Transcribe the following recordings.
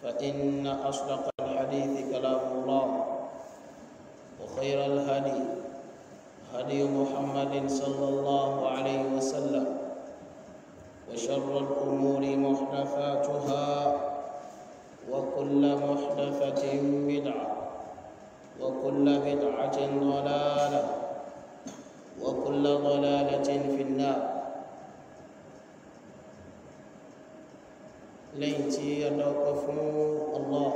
فإن أصدق الحديث كلام الله وخير الهدي هدي محمد صلى الله عليه وسلم وشر الأمور محدثاتها وكل محدثة بدعة وكل بدعة ضلالة وكل ضلالة في النار ليتي يدوق الله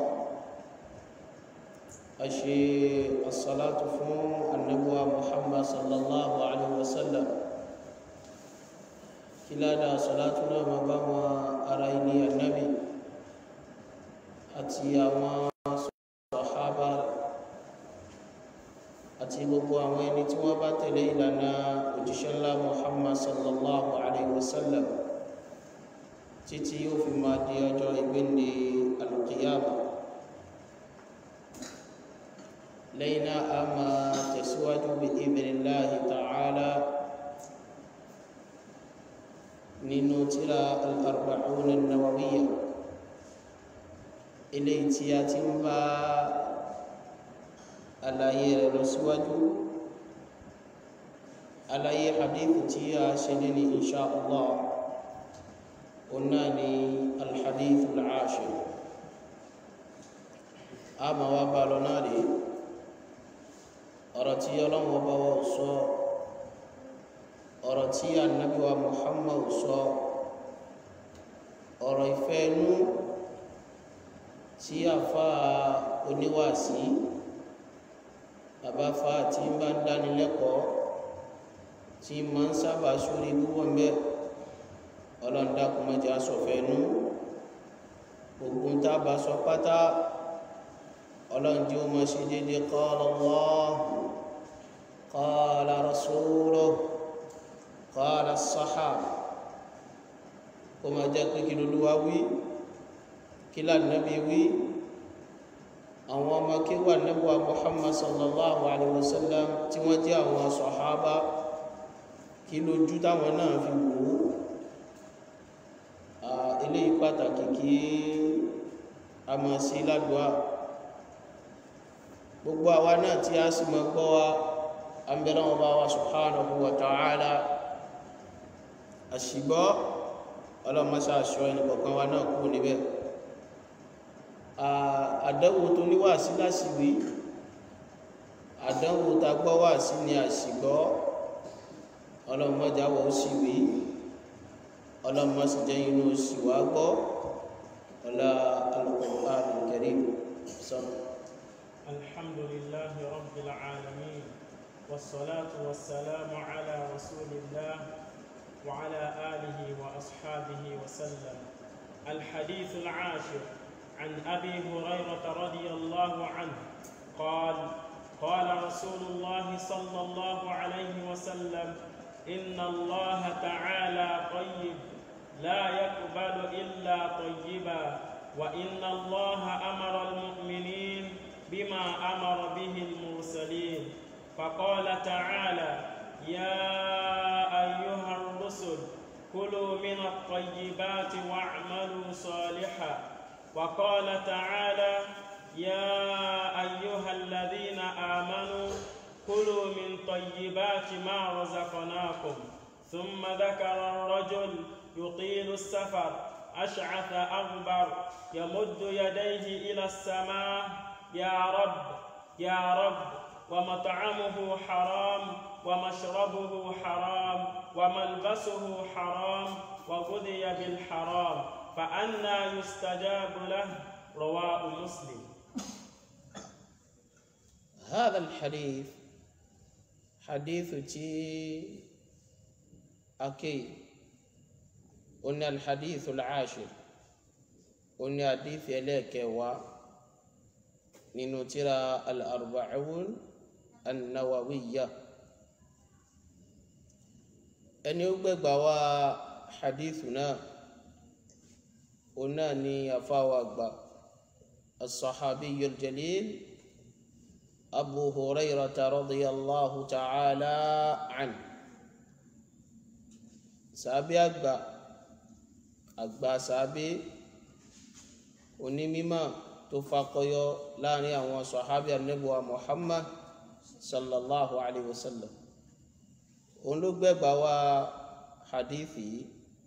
أشي الصلاة فون النبوة محمد صلى الله عليه وسلم كلا دا صلاتنا مباما أرأيني النبي أتي أما صحابة أتي بقوا وين توابا تلي لنا وجشل محمد صلى الله عليه وسلم تتي في ما دي أجر القيامة لينا أما تسود بإذن الله تعالى ننوترى الأربعون النووية إلي تياتم با àlàyé rẹ̀ lọ síwájú àlàyé hadith tí a ṣe ní ní insha Allah ọ̀nà ni alhadith al-ashir a ma wá bá lọ náà rí ọ̀rọ̀ tí ọlọ́run bá wọ́n sọ ọ̀rọ̀ tí ànábì wa Muhammad sọ ọ̀rọ̀ ìfẹ́ inú tí àfa oníwàásí àbáfà tí ń bá ń dánilẹ́kọ̀ọ́ tí máa ń sábà sórí púpọ̀ ń bẹ́ ọlọ́ndàkùn mọ́jà sọ̀fẹ́ inú ogun tá a bá sọ pátá ọlọ́njẹ́ ó máa ṣe dédé qala Allah qala rasuluhu qala as-sahaba kó máa jẹ́ pé kí lolúwa wí kí lànàbí wí àwọn ọmọ kéwà nẹ́bùwà Muhammad sallallahu alaihi wasallam tí wọ́n jẹ́ àwọn sọ̀hábà kí lójú táwọn náà fi wò ó eléyìí pàtàkì kí a máa sí ládùá gbogbo àwa náà tí a sì máa gbọ́ wa àmbẹ̀rẹ̀ wọn bá wa subhanahu wa ta'ala àṣìgbọ́ ọlọ́mọṣá aṣọ ẹnì kọ̀ọ̀kan wa náà kú níbẹ̀ àdánwò tó ní wà sí láṣìwí àdánwò tá gbọ́ wà sí ni àṣìgbọ́ ọlọ́mọjáwọ̀ ó sì wí ọlọ́mọsíjẹ́ inú sì wá gbọ́ ọlá al-Qur'an al-Karim sọ́nà الحمد لله رب العالمين والصلاة والسلام على رسول الله وعلى آله وأصحابه وسلم الحديث العاشر عن أبي هريرة رضي الله عنه قال قال رسول الله صلى الله عليه وسلم إن الله تعالى طيب لا يقبل إلا طيبا وإن الله أمر المؤمنين بما أمر به المرسلين فقال تعالى يا أيها الرسل كلوا من الطيبات واعملوا صالحا وقال تعالى يا أيها الذين آمنوا كلوا من طيبات ما رزقناكم ثم ذكر الرجل يطيل السفر أشعث أغبر يمد يديه إلى السماء يا رب يا رب ومطعمه حرام ومشربه حرام وملبسه حرام وغذي بالحرام فأنى يستجاب له رواه مسلم هذا الحديث حديث تي أكي قلنا الحديث العاشر قلنا حديث إليك و ننترى الأربعون النووية أن يبقى و حديثنا قلنا ني أفاوى الصحابي الجليل أبو هريرة رضي الله تعالى عنه سابي أكبر أكبر سابي onímímọ̀ tó fakọyọ láàrin àwọn sọ̀hábí anábùwà muhammad sallallahu alayhi wa sallam òun ló gbẹ̀gbà wá hadithi yìí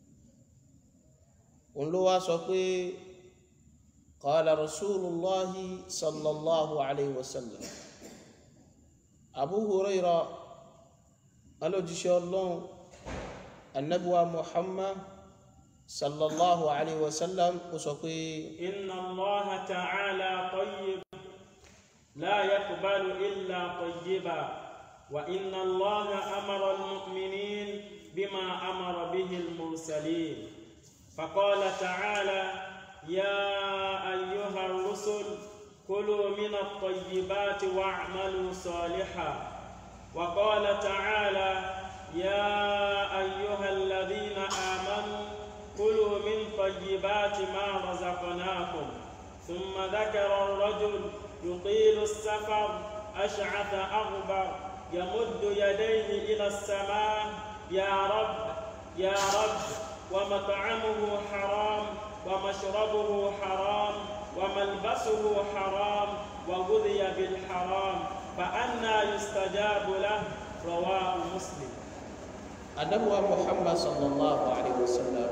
òun ló wá sọ pé qala rasulullahi sallallahu alayhi wa sallam abu huraira alójíṣẹ́ ọlọ́run anábùwà muhammad sallallahu alayhi wa sallam ó sọ pé إن الله تعالى طيب لا يقبل إلا طيبا وإن الله أمر المؤمنين بما أمر به المرسلين فقال تعالى يا أيها الرسل كلوا من الطيبات واعملوا صالحا وقال تعالى يا أيها الذين آمنوا كلوا من طيبات ما رزقناكم ثم ذكر الرجل يطيل السفر أشعث أغبر يمد يديه إلى السماء يا رب يا رب ومطعمه حرام ومشربه حرام وملبسه حرام وغذي بالحرام فأنى يستجاب له رواه مسلم anabuwa muhammad sallallahu alaihi wasallam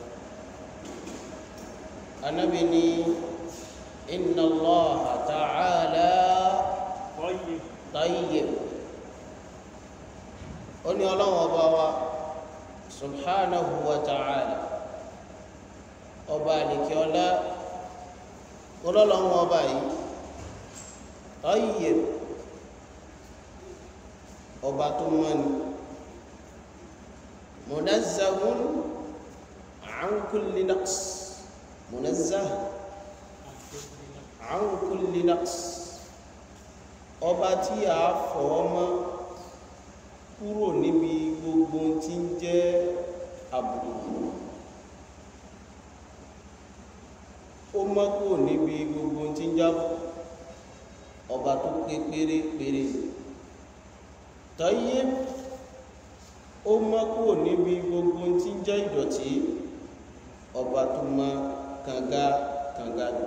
anabi ni inna allah ta'ala طيب tayyib ó ní ọlọ́run ọba wa subhanahu wa ta'ala ọba àlìkíọ́lá ọlọ́run ọba yìí tayyib ọba tó mọ́ ni منزه عن كل نقص منزه عن كل نقص ọba tí a fọwọ́ mọ́ kúrò níbi gbogbo tí ń jẹ́ àbùkù ó mọ́ kúrò níbi gbogbo tí ń jábọ̀ ọba tó pé pérépéré tọ́yé ó mọ́ kúrò níbi gbogbo tí ń jẹ́ ìdọ̀tí ọba tó mọ́ kànga kànga lò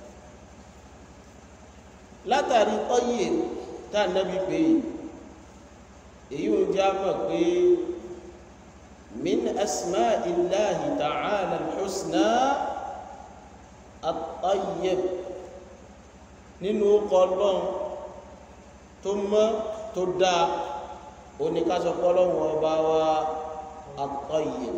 látàrí ọyẹ tá nẹ́bí pé èyí ò já mọ̀ pé min asma illahi ta'ala al-husna at-tayyib nínú ọkọ̀ ọlọ́run tó mọ́ tó dáa oníkásọ pọ́lọ́wọ́ ọba wa at-tayyib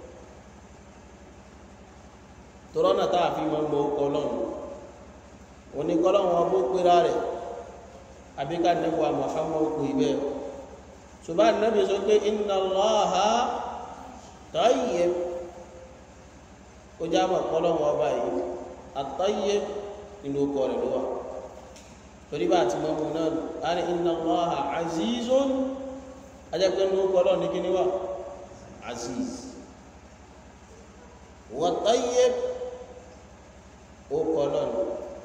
tọ́rọ́nà táà fi mọ́ mọ́ ọkọ̀ ọlọ́run oníkọ́lọ́wọ́ ọbó pẹ́ra rẹ̀ àbíká nẹ́bọ̀ Muhammad kò ibẹ̀ ṣùgbọ́n nẹ́bí sọ pé inna Allaha tayyib ó já mọ̀ pọ́lọ́wọ́ ọba yìí at-tayyib nínú ọkọ̀ rẹ̀ lọ́wọ́ torí bá ti mọ́ mọ́ náà á ní inna Allaha azizun ajẹ́pẹ́ ní orúkọ ọlọ́run ní kí ní wà aziz wa tayyib orúkọ ọlọ́run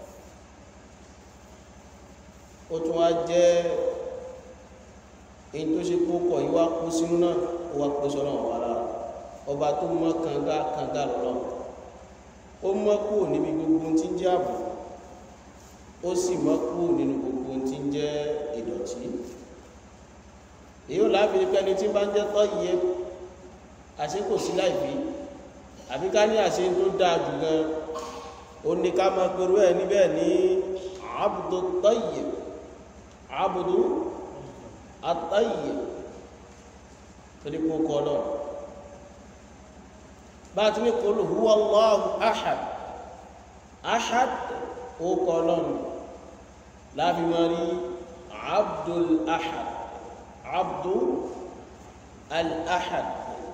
ó tún wá jẹ́ èyí tó ṣe kókọ̀ yíwá kó sínú náà ó wá pèsè ọlọ́run wà lára ọba tó mọ́ kànga kànga lọ́lọ́run ó mọ́ kúrò níbi gbogbo tí ń jẹ́ ààbò ó sì mọ́ kúrò nínú gbogbo tí ń jẹ́ ìdọ̀tí èyí ò láàbí ní pẹ́ni tí bá ń jẹ́ tọ́ iye àṣẹ kò sí láìbí àbí ká ní àṣẹ tó dáa jù gan ó ní ká máa pẹ̀rú ẹ̀ níbẹ̀ ní abdu tayyib abdu at-tayyib torí kó kọ́ lọ bá a ti ní qul huwa Allahu ahad ahad ó kọ́ lọ́nà láàbí máa rí abdul ahad عبد الأحد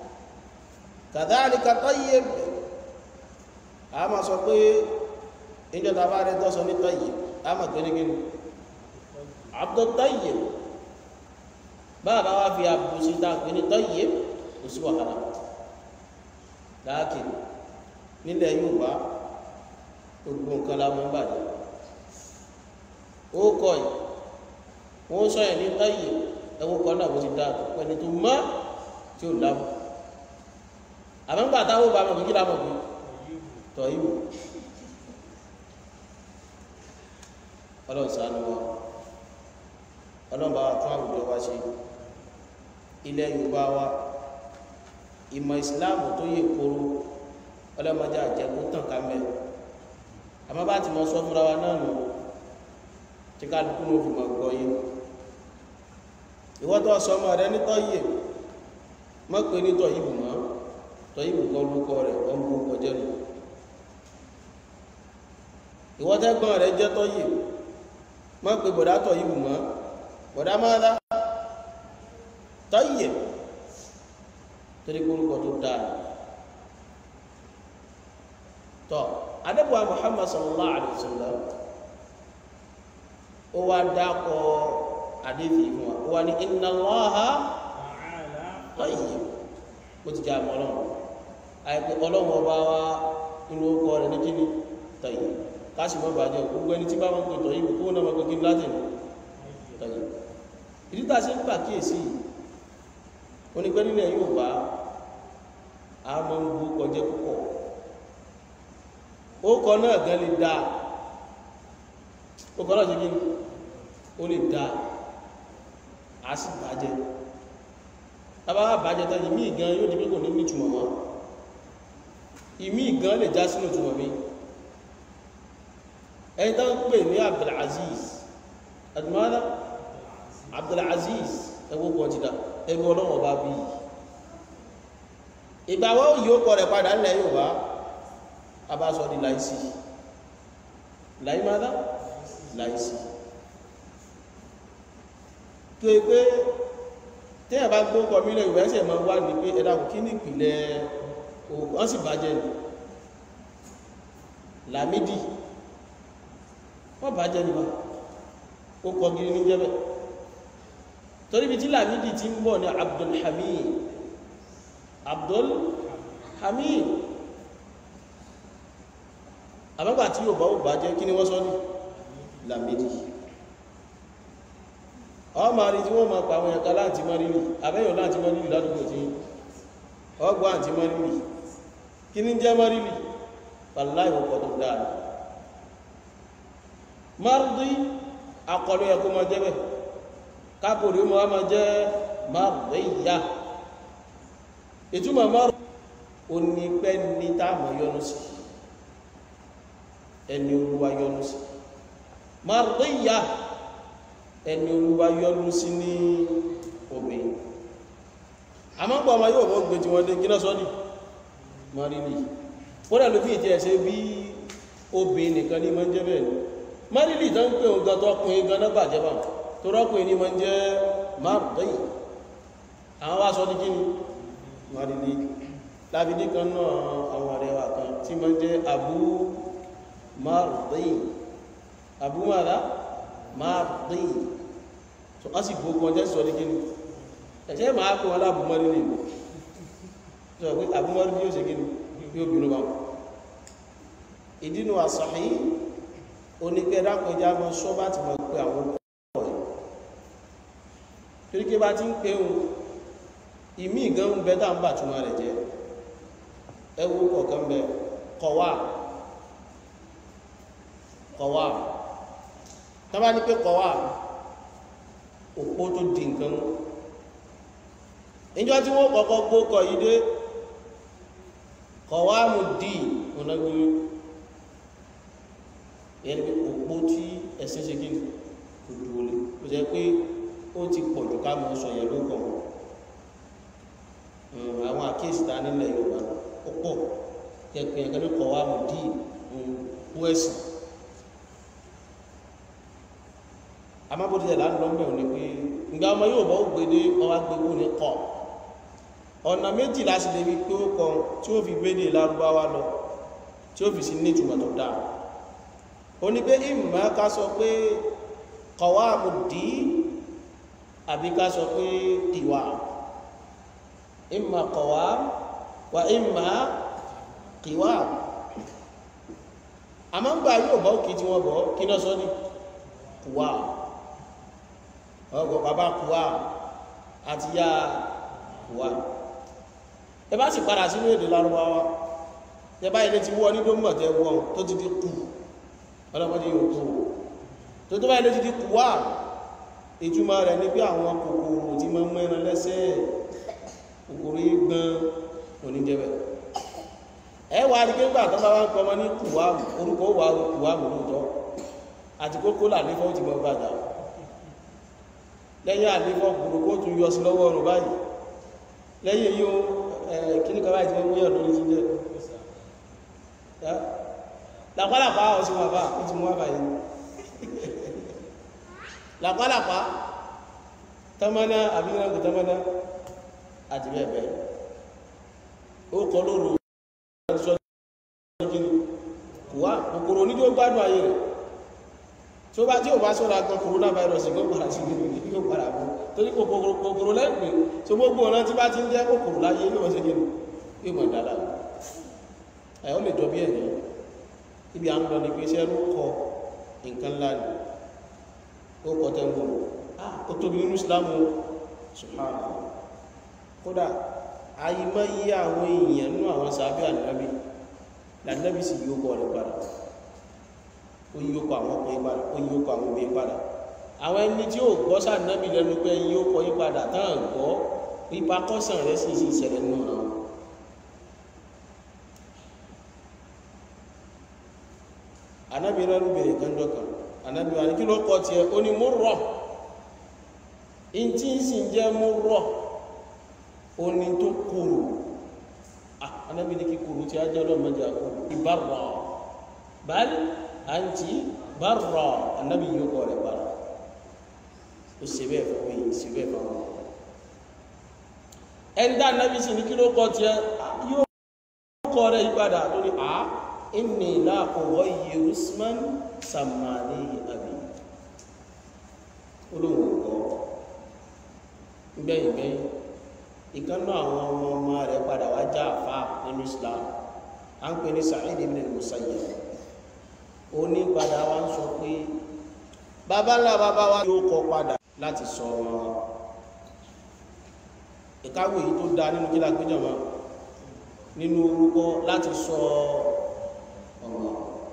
كذلك طيب أما سوى إن تبارك تصني طيب أما تنين عبد الطيب بابا وفي أبو سيدان كني طيب وسوى حرام لكن nílẹ̀ Yorùbá gbogbo nǹkan la mọ́ bàjẹ́ ó kọ́ yìí wọ́n sọ yẹn ní táyì ẹwọ́ kan náà bó ti dáa tó pẹ́ni tó mọ́ tí ó lábọ̀ àmọ́gbà táwọn bá mọ̀ kí lábọ̀ bí tọ̀ ìwò ọlọ́run ṣàánú wa ọlọ́run bá wa tún àwùjọ wa ṣe ilẹ̀ yorùbá wa ìmọ̀ ìsìláàmù tó yẹ kóró ọlọ́mọdé àjẹkù tàn ká mẹ́ àmọ́ bá ti mọ sọ fúnra wa náà nù tí kálukú ló fi mọ̀ gbọ́ yé ìwọ́tọ̀ sọmọ rẹ nítọ́ yìí mọ́ pé nítọ́ yìí bù mọ́ tọ́ yìí bù kọ́ lórúkọ rẹ̀ wọ́n bú kọjẹ́ nù ìwọ́tẹ́gbọ́n rẹ jẹ́ tọ́ yìí mọ́ pé bọ̀dá tọ́ yìí bù mọ́ bọ̀dá máa dá tọ́ yìí torí kórúkọ tó dáa tọ́ adébùwà Muhammad sallallahu alaihi wasallam ó wá dákọ̀ àdéfì fún wa ó wá ní inna Allaha تعالى tayyib ó ti jẹ́ àmọ́ ọlọ́run àìpé ọlọ́run ọba wa inú ọkọ rẹ̀ ní kíni tayyib káṣí mọ́ bàjẹ́ gbogbo ẹni tí bá wọn pè tayyib kó náà wọn pè kí láti ní tayyib ìdí tá a ṣe ń pàkíyèsí onígbẹ́ nílẹ̀ yóò bá a máa ń gbó kọjá púpọ̀ ó kọ náà gan lè dáa ó kọ náà ṣe kí ni ó lè dáa a sì bàjẹ́ tábàbà bàjẹ́ tán ìmí gan yóò di pé kò ní ní ìtumọ̀ mọ́ ìmí gan lè já sínú ìtumọ̀ mi ẹni tán pè ní Abdulaziz adumada Abdulaziz ẹwọ́ kan ti dá ẹgbẹ́ ọlọ́wọ́ bá bí ìgbàwọ́ yóò kọ rẹ̀ padà nílẹ̀ yóò bá a bá sọ di láìsí láìmádá láìsí tó yẹ pé téèyàn bá gbó kọ mílẹ̀ ìwé ẹsẹ̀ máa wá ní pé ẹ̀dá kò kí ní ìpìlẹ̀ wọ́n sì bàjẹ́ ní Lámídì wọ́n bàjẹ́ ní wa ó kọ gírí ní jẹ́bẹ̀ torí bí tí Lámídì ti ń bọ̀ ní Abdulhamid Abdulhamid àbágbà tí yóò bá ó bàjẹ́ kí ni wọ́n sọ ní Lámídì ọmọ àrí tí wọ́n máa pa àwọn ẹ̀ka láti mọ́rìlì àbẹ́yàn láti mọ́rìlì ládùúgbò tí ọgbọ́ àti mọ́rìlì kí ní jẹ́ mọ́rìlì pàláì ọkọ̀ tó dáa márùdí akọlù ẹ̀kọ́ máa jẹ́ bẹ̀ kápòrí ó máa jẹ́ márùdí ìyá ìtumọ̀ márùdí ó ní pẹ́ ní táàmù yọnu sí ẹni olúwa yọnu sí márùdí ìyá ẹni olúwa yọ́nú sí ní obìnrin àmọ́ pọ̀ ọmọ yóò mọ́ gbé tí wọ́n dé gíná sọ́dí marili ó dẹ̀ ló fi ìtẹ́ ẹ̀ṣẹ́ bí obìnrin nìkan ní mọ́ jẹ́ bẹ́ẹ̀ ni marili tó ń pè ń gan tọkùnrin gan náà bàjẹ́ bá tó rọ́kùnrin ní mọ́ jẹ́ márùn-ún àwọn wá sọ ní kí ni marili lábídí kan náà àwọn ọ̀rẹ́ wa kan tí mọ́ jẹ́ abu márùn-ún abu mara márùn-ún so a sì gbogbo ọjọ́ sọ ní kíni ẹ̀ṣẹ́ máa kó wọn lábùmọ́rí ní ìlú sọ pé àbúmọ́rí bí ó ṣe kíni yóò bínú bá wọn ìdínú àṣàhí oníkẹ́ dákọjá mọ́ sọ́bà ti mọ̀ pé àwọn ọkọ̀ ẹ̀ torí kí bá ti ń pé ohun ìmí ìgán ń bẹ dáńbà túnmọ̀ rẹ̀ jẹ́ ẹwú kọ̀ọ̀kan bẹ kọ̀wà kọ̀wà tọ́bá ní pé kọ̀wà òpó tó di nǹkan mú ìjọ tí wọ́n kọ́kọ́ gbó kọ̀ yí dé kọ̀wà mú dì ọ̀nàgbé yẹn ni òpó tí ẹ̀sìn ṣe kí kò dúró lé ó jẹ́ pé ó ti pọ̀ jù ká mọ́ sọ yẹn ló kọ̀ àwọn àkíyèsí ta nílẹ̀ Yorùbá ó pọ̀ kẹ̀kẹ́ yẹn kẹ́lẹ́ kọ̀wà mú dì òpó ẹ̀sìn amábòdì ẹ̀ láńdọ́ mẹ́ òní pé ìgbà ọmọ yóò bọ́ gbèdé ọwá gbogbo ní kọ ọ̀nà méjì láti lè fi pé ó kọ tí ó fi gbédè lárúbáwá lọ tí ó fi sí ní ìtumọ̀ tó dáa ó ní pé ìmọ̀ ká sọ pé kọ̀wá àmùdí àbí ká sọ pé ìwà ìmọ̀ kọ̀wá wà ìmọ̀ kìwà àmọ́ ń gbà yóò bọ́ kí tí wọ́n bọ́ kí náà sọ ní kùwà ọgbọ̀ bàbá kùwà àti yá kùwà ẹ bá sì padà sínú èdè lárúbáwá ẹ bá ilé ti wọ́ ní dómọ̀ tẹ wọ́n tó ti di kù ọlọ́mọdé yóò kú tó tó báyìí ló ti di kùwà ìtumọ̀ rẹ̀ ní pé àwọn kòkòrò tí máa ń mẹ́ran lẹ́sẹ̀ kòkòrò yìí gbọ́n oníjẹ́bẹ̀ ẹ wà á rí pé gbà tó bá wá ń pọmọ ní kùwà orúkọ wà kùwà lóòótọ́ àti kókó làlífọ́ ti gbọ́ gbàdá lẹ́yìn àlífọ́ kòkòrò kó tún yọ sí lọ́wọ́ ọ̀rùn báyìí lẹ́yìn yóò kíní kan báyìí tí wọ́n múyàn lórí jíjẹ́ làpálàpá ọ̀sìn wà bá ó ti mú wà báyìí làpálàpá tọ́mọ́ná àbíyànjú tọ́mọ́ná àti bẹ́ẹ̀ bẹ́ẹ̀ ó kọ lóru kùwà kòkòrò oníjó gbádùn ayé rẹ̀ tí ó bá tí ò bá sọ́ra gan coronavirus gbọ́ padà sí gbogbo yóò padà bọ́ torí kòkòrò lẹ́gbẹ̀ẹ́ tó gbogbo ọ̀nà tí bá ti ń jẹ́ kòkòrò láyé yóò ṣe gẹ́nu yóò mọ̀ dáadáa ẹ̀ ó lè jọ bí ẹ̀ ní ibi à ń lọ ní pé iṣẹ́ ló kọ nǹkan ńlá ni ó kọ tẹ́gbọ̀n ó tóbi nínú Ìsìlámù subhanahu kódà àyímọ́ yí àwọn èèyàn nínú àwọn sàábẹ́ ànábì lànábì sì yóò kọ rẹ̀ padà ó yí ó kọ àwọn ọkùnrin padà ó yí ó kọ àwọn obìnrin padà àwọn ẹni tí ó gbọ́ sànábì lẹ́nu pé yí ó kọ yí padà táwọn gbọ́ ipa kọ́sàn rẹ̀ sì sì ṣẹlẹ̀ nínú àwọn ànábì rẹ̀ ń bèrè kánjọ́ kan ànábì wa ní kí ló kọ tiẹ̀ ó ní mú rọ̀ ìntí sì ń jẹ́ mú rọ̀ ó ní tó kúrò ànábì ní kí kúrò tí a jẹ́ ọlọ́mọdé àkó ìbára báyìí àǹtí bára ànábì yóò kọ́ rẹ̀ bára ó ṣe bẹ́ẹ̀ fún mi ṣe bẹ́ẹ̀ fún mi ẹni dá ànábì sì ní kí ló kọ tiẹ̀ yóò kọ́ rẹ̀ yípadà lórí a inni la ughayyiru isman sàmàlì àbí olóhùn kọ́ gbẹ̀yìn gbẹ̀yìn ìkànnà àwọn ọmọ ọmọ rẹ̀ padà wá já àfá nínú Islam a ń pè ní Sa'id ibn al-Musayyib ó ní padà wá ń sọ pé bàbá ńlá bàbá wa yóò kọ padà láti sọ wọn ìkáwé yìí tó dá nínú kílà péjọ mọ nínú orúkọ láti sọ ọmọ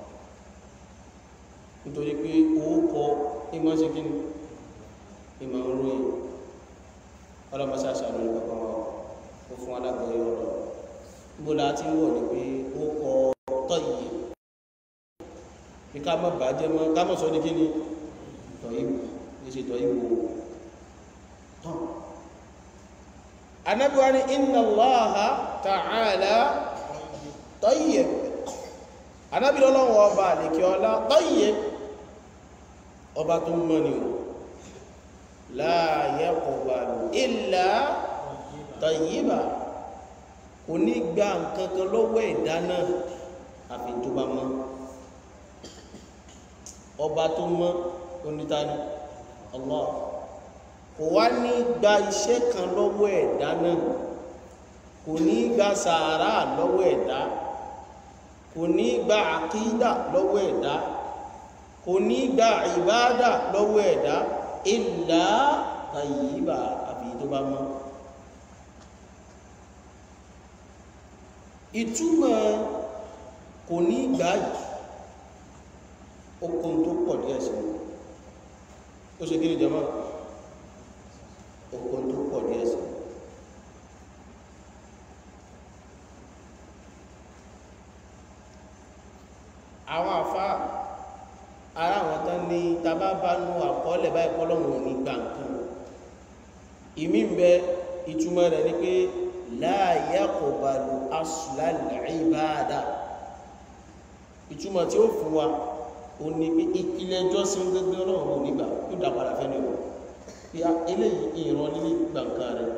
nítorí pé owó kọ ìmọ̀ ṣe kí ni ìmọ̀ olóyìn ọlọ́mọsá àṣàlù ní kankan wọn ó fún alágbọ̀n yọ ọ̀rọ̀ níbo la ti ń wọ̀ ní pé ó kọ tọ́yì bí ká má bàjẹ́ mọ́ ká mọ̀ sọ ní kí ni tọ́yì ní ṣe tọ́yì wò tán anábíwá ní inna Allaha ta'ala tayyib anábíwá ọlọ́wọ́ ọba àlèkè ọlá tayyib ọba tó mọ́ ni o la yaqbalu illa tayyiba kò ní gba nǹkan kan lọ́wọ́ ẹ̀dá náà àfi tó bá mọ́ ọba tó mọ́ onítàní Allah kò wá ní gba iṣẹ́ kan lọ́wọ́ ẹ̀dá náà kò ní gba sàárà lọ́wọ́ ẹ̀dá kò ní gba àkídà lọ́wọ́ ẹ̀dá kò ní gba ìbádà lọ́wọ́ ẹ̀dá ìlà tàyíbà àbí tó bá mọ́ ìtumọ̀ kò ní gbà yìí okun tó pọ̀ díẹ̀ sí ó ṣe gírí jama okun tó pọ̀ díẹ̀ sí àwọn àfá ara àwọn tán ní tàbá bá nú àkọọ́lẹ̀ báyìí kọ́lọ̀wọ̀n ní gbà nǹkan ìmí ń bẹ ìtumọ̀ rẹ̀ ní pé la yaqbalu aslal ibada ìtumọ̀ tí ó fún wa ó ní pé ìpìlẹ̀ jọ́sìn gẹ́gẹ́ ọlọ́run ò nígbà yóò dá padà fẹ́ ní o pé eléyìí ìran lílé gbàǹkà rẹ̀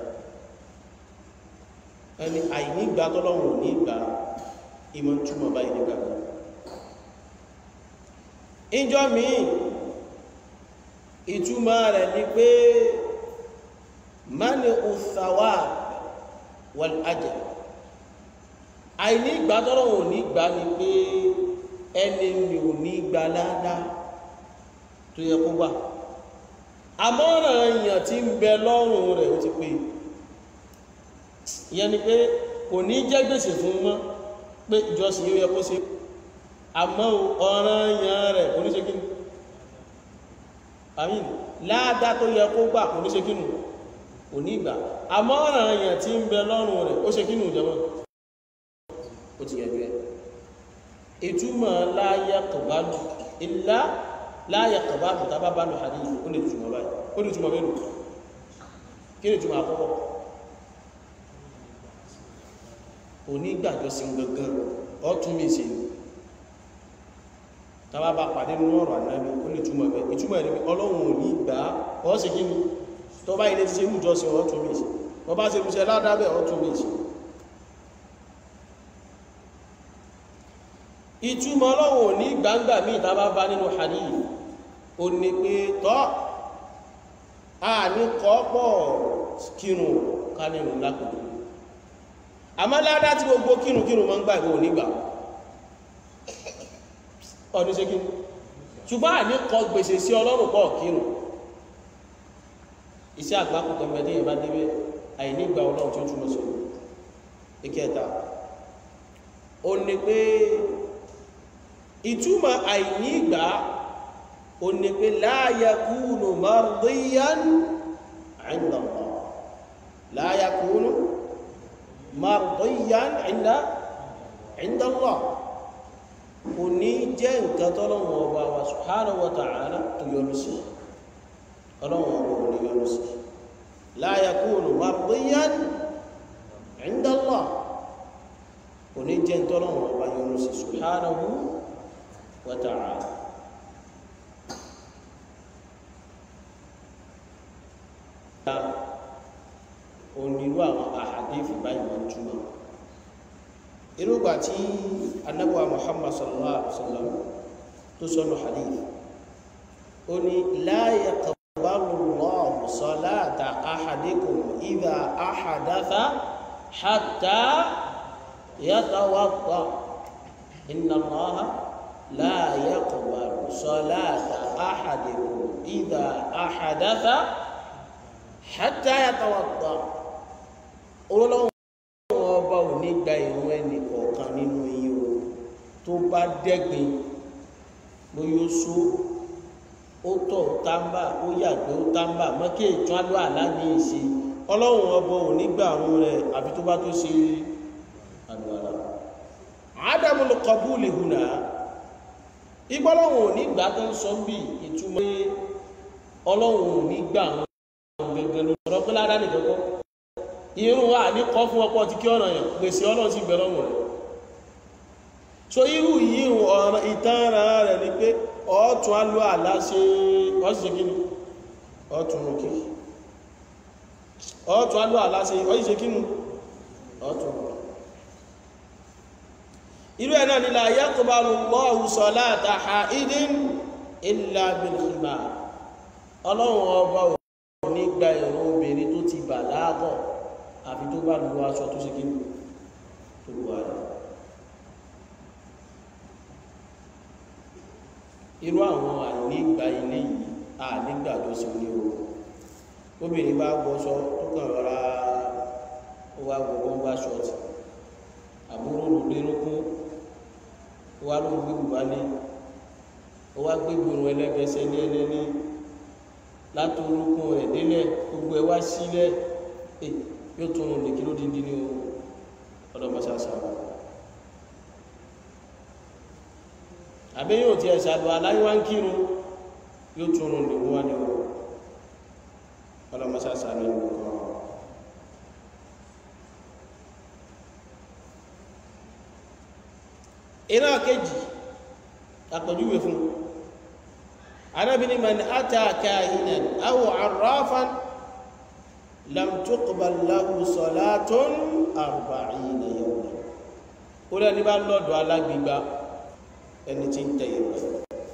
ẹni àìnígbà tọ́lọ́run ò ní gbà ìmọ̀ túmọ̀ báyìí nígbà kan ìjọ míì ìtumọ̀ rẹ̀ ni pé mani uthawab wal ajr àìní ìgbà tọ́rọ ò ní gbà ní pé ẹni mi ò ní gbà ládá tó yẹ kó gbà àmọ́ràn èèyàn tí ń bẹ lọ́rùn rẹ̀ ó ti pé ìyẹn ni pé kò ní jẹ́ gbèsè fún mọ́ pé ìjọsìn yóò yẹ kó ṣe àmọ́ ọ̀ràn èèyàn rẹ̀ kò ní ṣe kí àmín láàdá tó yẹ kó gbà kò ní ṣe kínú kò ní ìgbà àmọ́ ọ̀ràn èèyàn tí ń bẹ lọ́rùn rẹ̀ ó ṣe kínú ìjọba ó ti yẹjú ẹ ìtumọ̀ láyé kọ̀bálù ilá láyé kọ̀bálù tàbá bá lọ hadith ó lè túmọ̀ báyìí ó lè túmọ̀ mélòó kí ni túmọ̀ àkọ́kọ́ onígbàjọsìn gangan ọtún mi sí tàbá bá pàdé nínú ọ̀rọ̀ ànábì ó lè túmọ̀ bẹ́ ìtumọ̀ ẹni ọlọ́run ò ní gbà á ọ́ sí kí ni tó bá ilé ti ṣe ìrújọsìn ọtún mi sí wọ́n bá ṣe ìrúṣẹ́ ládábẹ̀ ọtún mi sí ìtumọ̀ ọlọ́run ò ní gbangba míì tàbá bá nínú hadith ó ní pé tọ́ a ní kọ́pọ̀ kírun ká ní ìrùn lápòdó àmọ́ ládá tí gbogbo kírun kírun mọ́ ń gbà ìwò nígbà ọdún ṣe kírun ṣùgbọ́n àní kọ gbèsè sí ọlọ́run pọ̀ kírun iṣẹ́ àgbákò kẹmẹ́dé ìbá débẹ̀ àìnígbà ọlọ́run tí ó túnmọ̀ sí ìkẹta ó ní pé ìtumọ̀ àìnígbà ó ní pé la yakunu mardiyan 'inda Allah la yakunu mardiyan 'inda 'inda Allah kò ní jẹ́ nǹkan tọ́lọ́wọ́ ọba wa subhanahu wa ta'ala tó yọrù sí ọlọ́wọ́ ọba ò ní yọrù sí la yakunu mardiyan 'inda Allah kò ní jẹ́ tọ́lọ́wọ́ ọba yọrù sí subhanahu wa ta'ala onírú àwọn àhàdífì báyìí wọ́n túnmọ̀ irúgbà tí anábọ̀wà muhammad sallallahu alaihi wasallam tó sọ́nà hadith ó ní la yaqbalu Allahu salata ahadikum idha ahadatha hatta yatawadda inna Allaha la yaqbalu salata ahadikum idha ahadatha hatta yatawadda olólọ́wọ́ ọba ò ní gba ìrun ẹnì kọ̀ọ̀kan nínú yín o tó bá dẹ́gbin bóyá ó só ó tọ̀ ó tábà ó yàgbé ó tábà mọ́kè ìtún alọ́ àlá ní ìṣe ọlọ́run ọba ò ní gba àrùn rẹ̀ àfi tó bá tó ṣe àlùwàlá ádámù ló kọ búùlì hùnà ìgbọ́lọ́run ò ní gbà tó ń sọ bí ìtumọ̀ pé ọlọ́run ò ní gbà àwọn gẹ́gẹ́ ló sọ̀rọ̀ pé ládàá nìkan kọ́ irun wa ní kọ́ fún ọpọ́ ti kí ọ̀nà yàn pèsè ọlọ́run sí bẹ̀rẹ̀ ọmọ rẹ̀ so irú yìí ọ̀rọ̀ ìtara rẹ̀ ni pé ọ̀tún alú àlá ṣe ọ́sìṣẹ́ kí ni ọ̀tún rúkí ọ̀tún alú àlá ṣe ọ́sìṣẹ́ kí ni ọ̀tún rúkí irú ẹ̀ náà ni la yaqbalu Allahu salata ha'idin illa bil khimar ọlọ́run ọba ò ní gba ìrun obìnrin tó ti bàlágọ̀ àfi tó bá lu aṣọ tó ṣe kí ní tó lu ara irú àwọn ànígbà ilé yìí ànígbà tó sì ní o obìnrin bá wọṣọ tó kàn rọra ó wá wọ bọ́mbà ṣọ́ọ̀tì àbúrò ló lérókún ó wá ló ń gbé bùbá ní ó wá gbé gbòòrò ẹlẹ́gbẹ̀ẹ́sẹ̀ ní ẹlẹ́ni látòrúkún rẹ̀ délẹ̀ gbogbo ẹ̀ wá sílẹ̀ yóò tún un nìkí ló díndín ní ọlọ́mọsáṣá àbí yóò ti ẹ̀ṣàdù aláyíwá ń kírun yóò tún un nìkú wá ní ọlọ́mọsáṣá ní ọkọ̀ iná kejì àpọ̀júwe fún arábìnrin man ata kahinan aw arrafan lam tuqbal lahu salatun arba'ina yawman ó lẹ́ni bá lọ́dọ̀ alágbègbà ẹni tí ń tẹ̀yẹ pẹ̀lú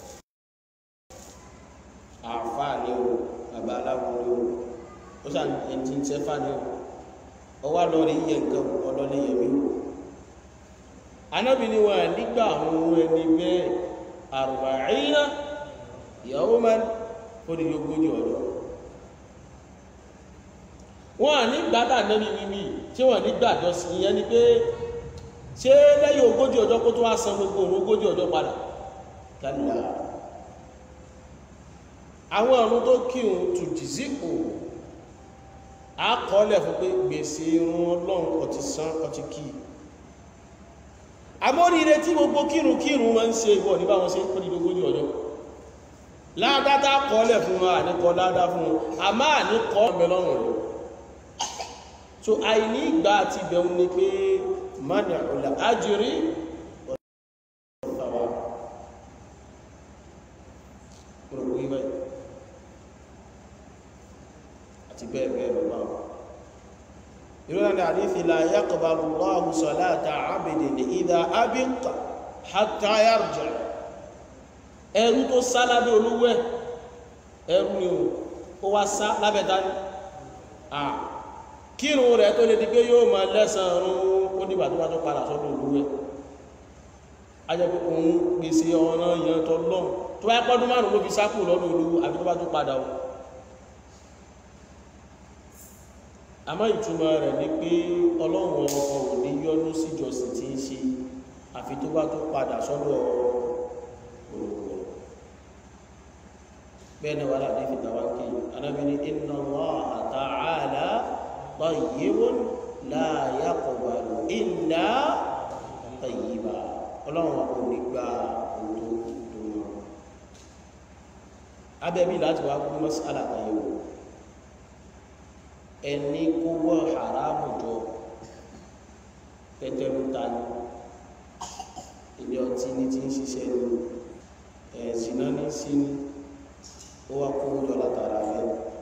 àfáà ní o bàbá aláwọ̀ ní o ó sàn ẹni tí ń sẹ́fà ní o ọwá lọ rí yẹ nǹkan ọlọ́lẹ̀ yẹ̀mí o anábìnrin wọn nígbà àwọn ohun ẹni bẹ́ẹ̀ arba'ina yawman ó di ogójì ọjọ́ wọ́n à ní gbádà nẹ́bí mímí tí wọ́n ní gbàjọ sí ìyẹn ni pé ṣé lẹ́yìn ogójì ọjọ́ kó tó wá san gbogbo òun ogójì ọjọ́ padà kálíà àwọn ọ̀run tó kírun tù jìzí kò á kọ́lẹ̀ fún pé gbèsè irun ọlọ́run ọtí san ọtí kí amóríire tí gbogbo kírun kírun máa ń ṣe ìwọ̀ ní báwọn ṣe kọ́ dídógójì ọjọ́ ládátá kọ́lẹ̀ fún wọn àníkọ́ ládá fún wọn a máa ní kọ́ ọmọ lọ́rùn rẹ̀ so àìní ìgbà àti ìbẹ̀rún ni pé mani ọ̀là ájírí ọ̀tàwà gbogbo ìwẹ̀ àti bẹ́ẹ̀ bẹ́ẹ̀ lọ bá wọn ìrọ̀lẹ́ ní àdífi la yaqbalu Allahu salata abidin idha abiqa hatta yarja ẹrú tó sá lábẹ́ olówó ẹ̀ ẹrú ni ó wá sá lábẹ́ dání à kírun rẹ̀ tó lè di pé yóò máa lẹ́sàn rún ó dìgbà tó bá tó padà sọ́dọ̀ olówó ẹ̀ a jẹ́ pé òun gbèsè ọ̀nà yẹn tó lọ́n tó bá pọ́dún márùn ló fi sákù lọ́dọ̀ olówó àbí tó bá tó padà o àmọ́ ìtumọ̀ rẹ̀ ni pé ọlọ́run ọkọ̀ ò ní yọ́nú síjọsìn tí ń ṣe àfi tó bá tó padà sọ́dọ̀ olówó bẹ́ẹ̀ ni wàhálà ní ìfìtàwá kí anábìnrin inna Allaha ta'ala tayyibun la yaqbalu illa tayyiba ọlọ́run kò ní gba òdo tó mọ́ abẹ́bí láti wá kú mọ́sálà kan yìí wò ẹni kó wọ́ haramu jọ pẹ́tẹ́rú ta ni ilé ọtí ní ti ń ṣiṣẹ́ ní ẹ̀sìn náà ní sí ní ó wá kó jọ látara rẹ̀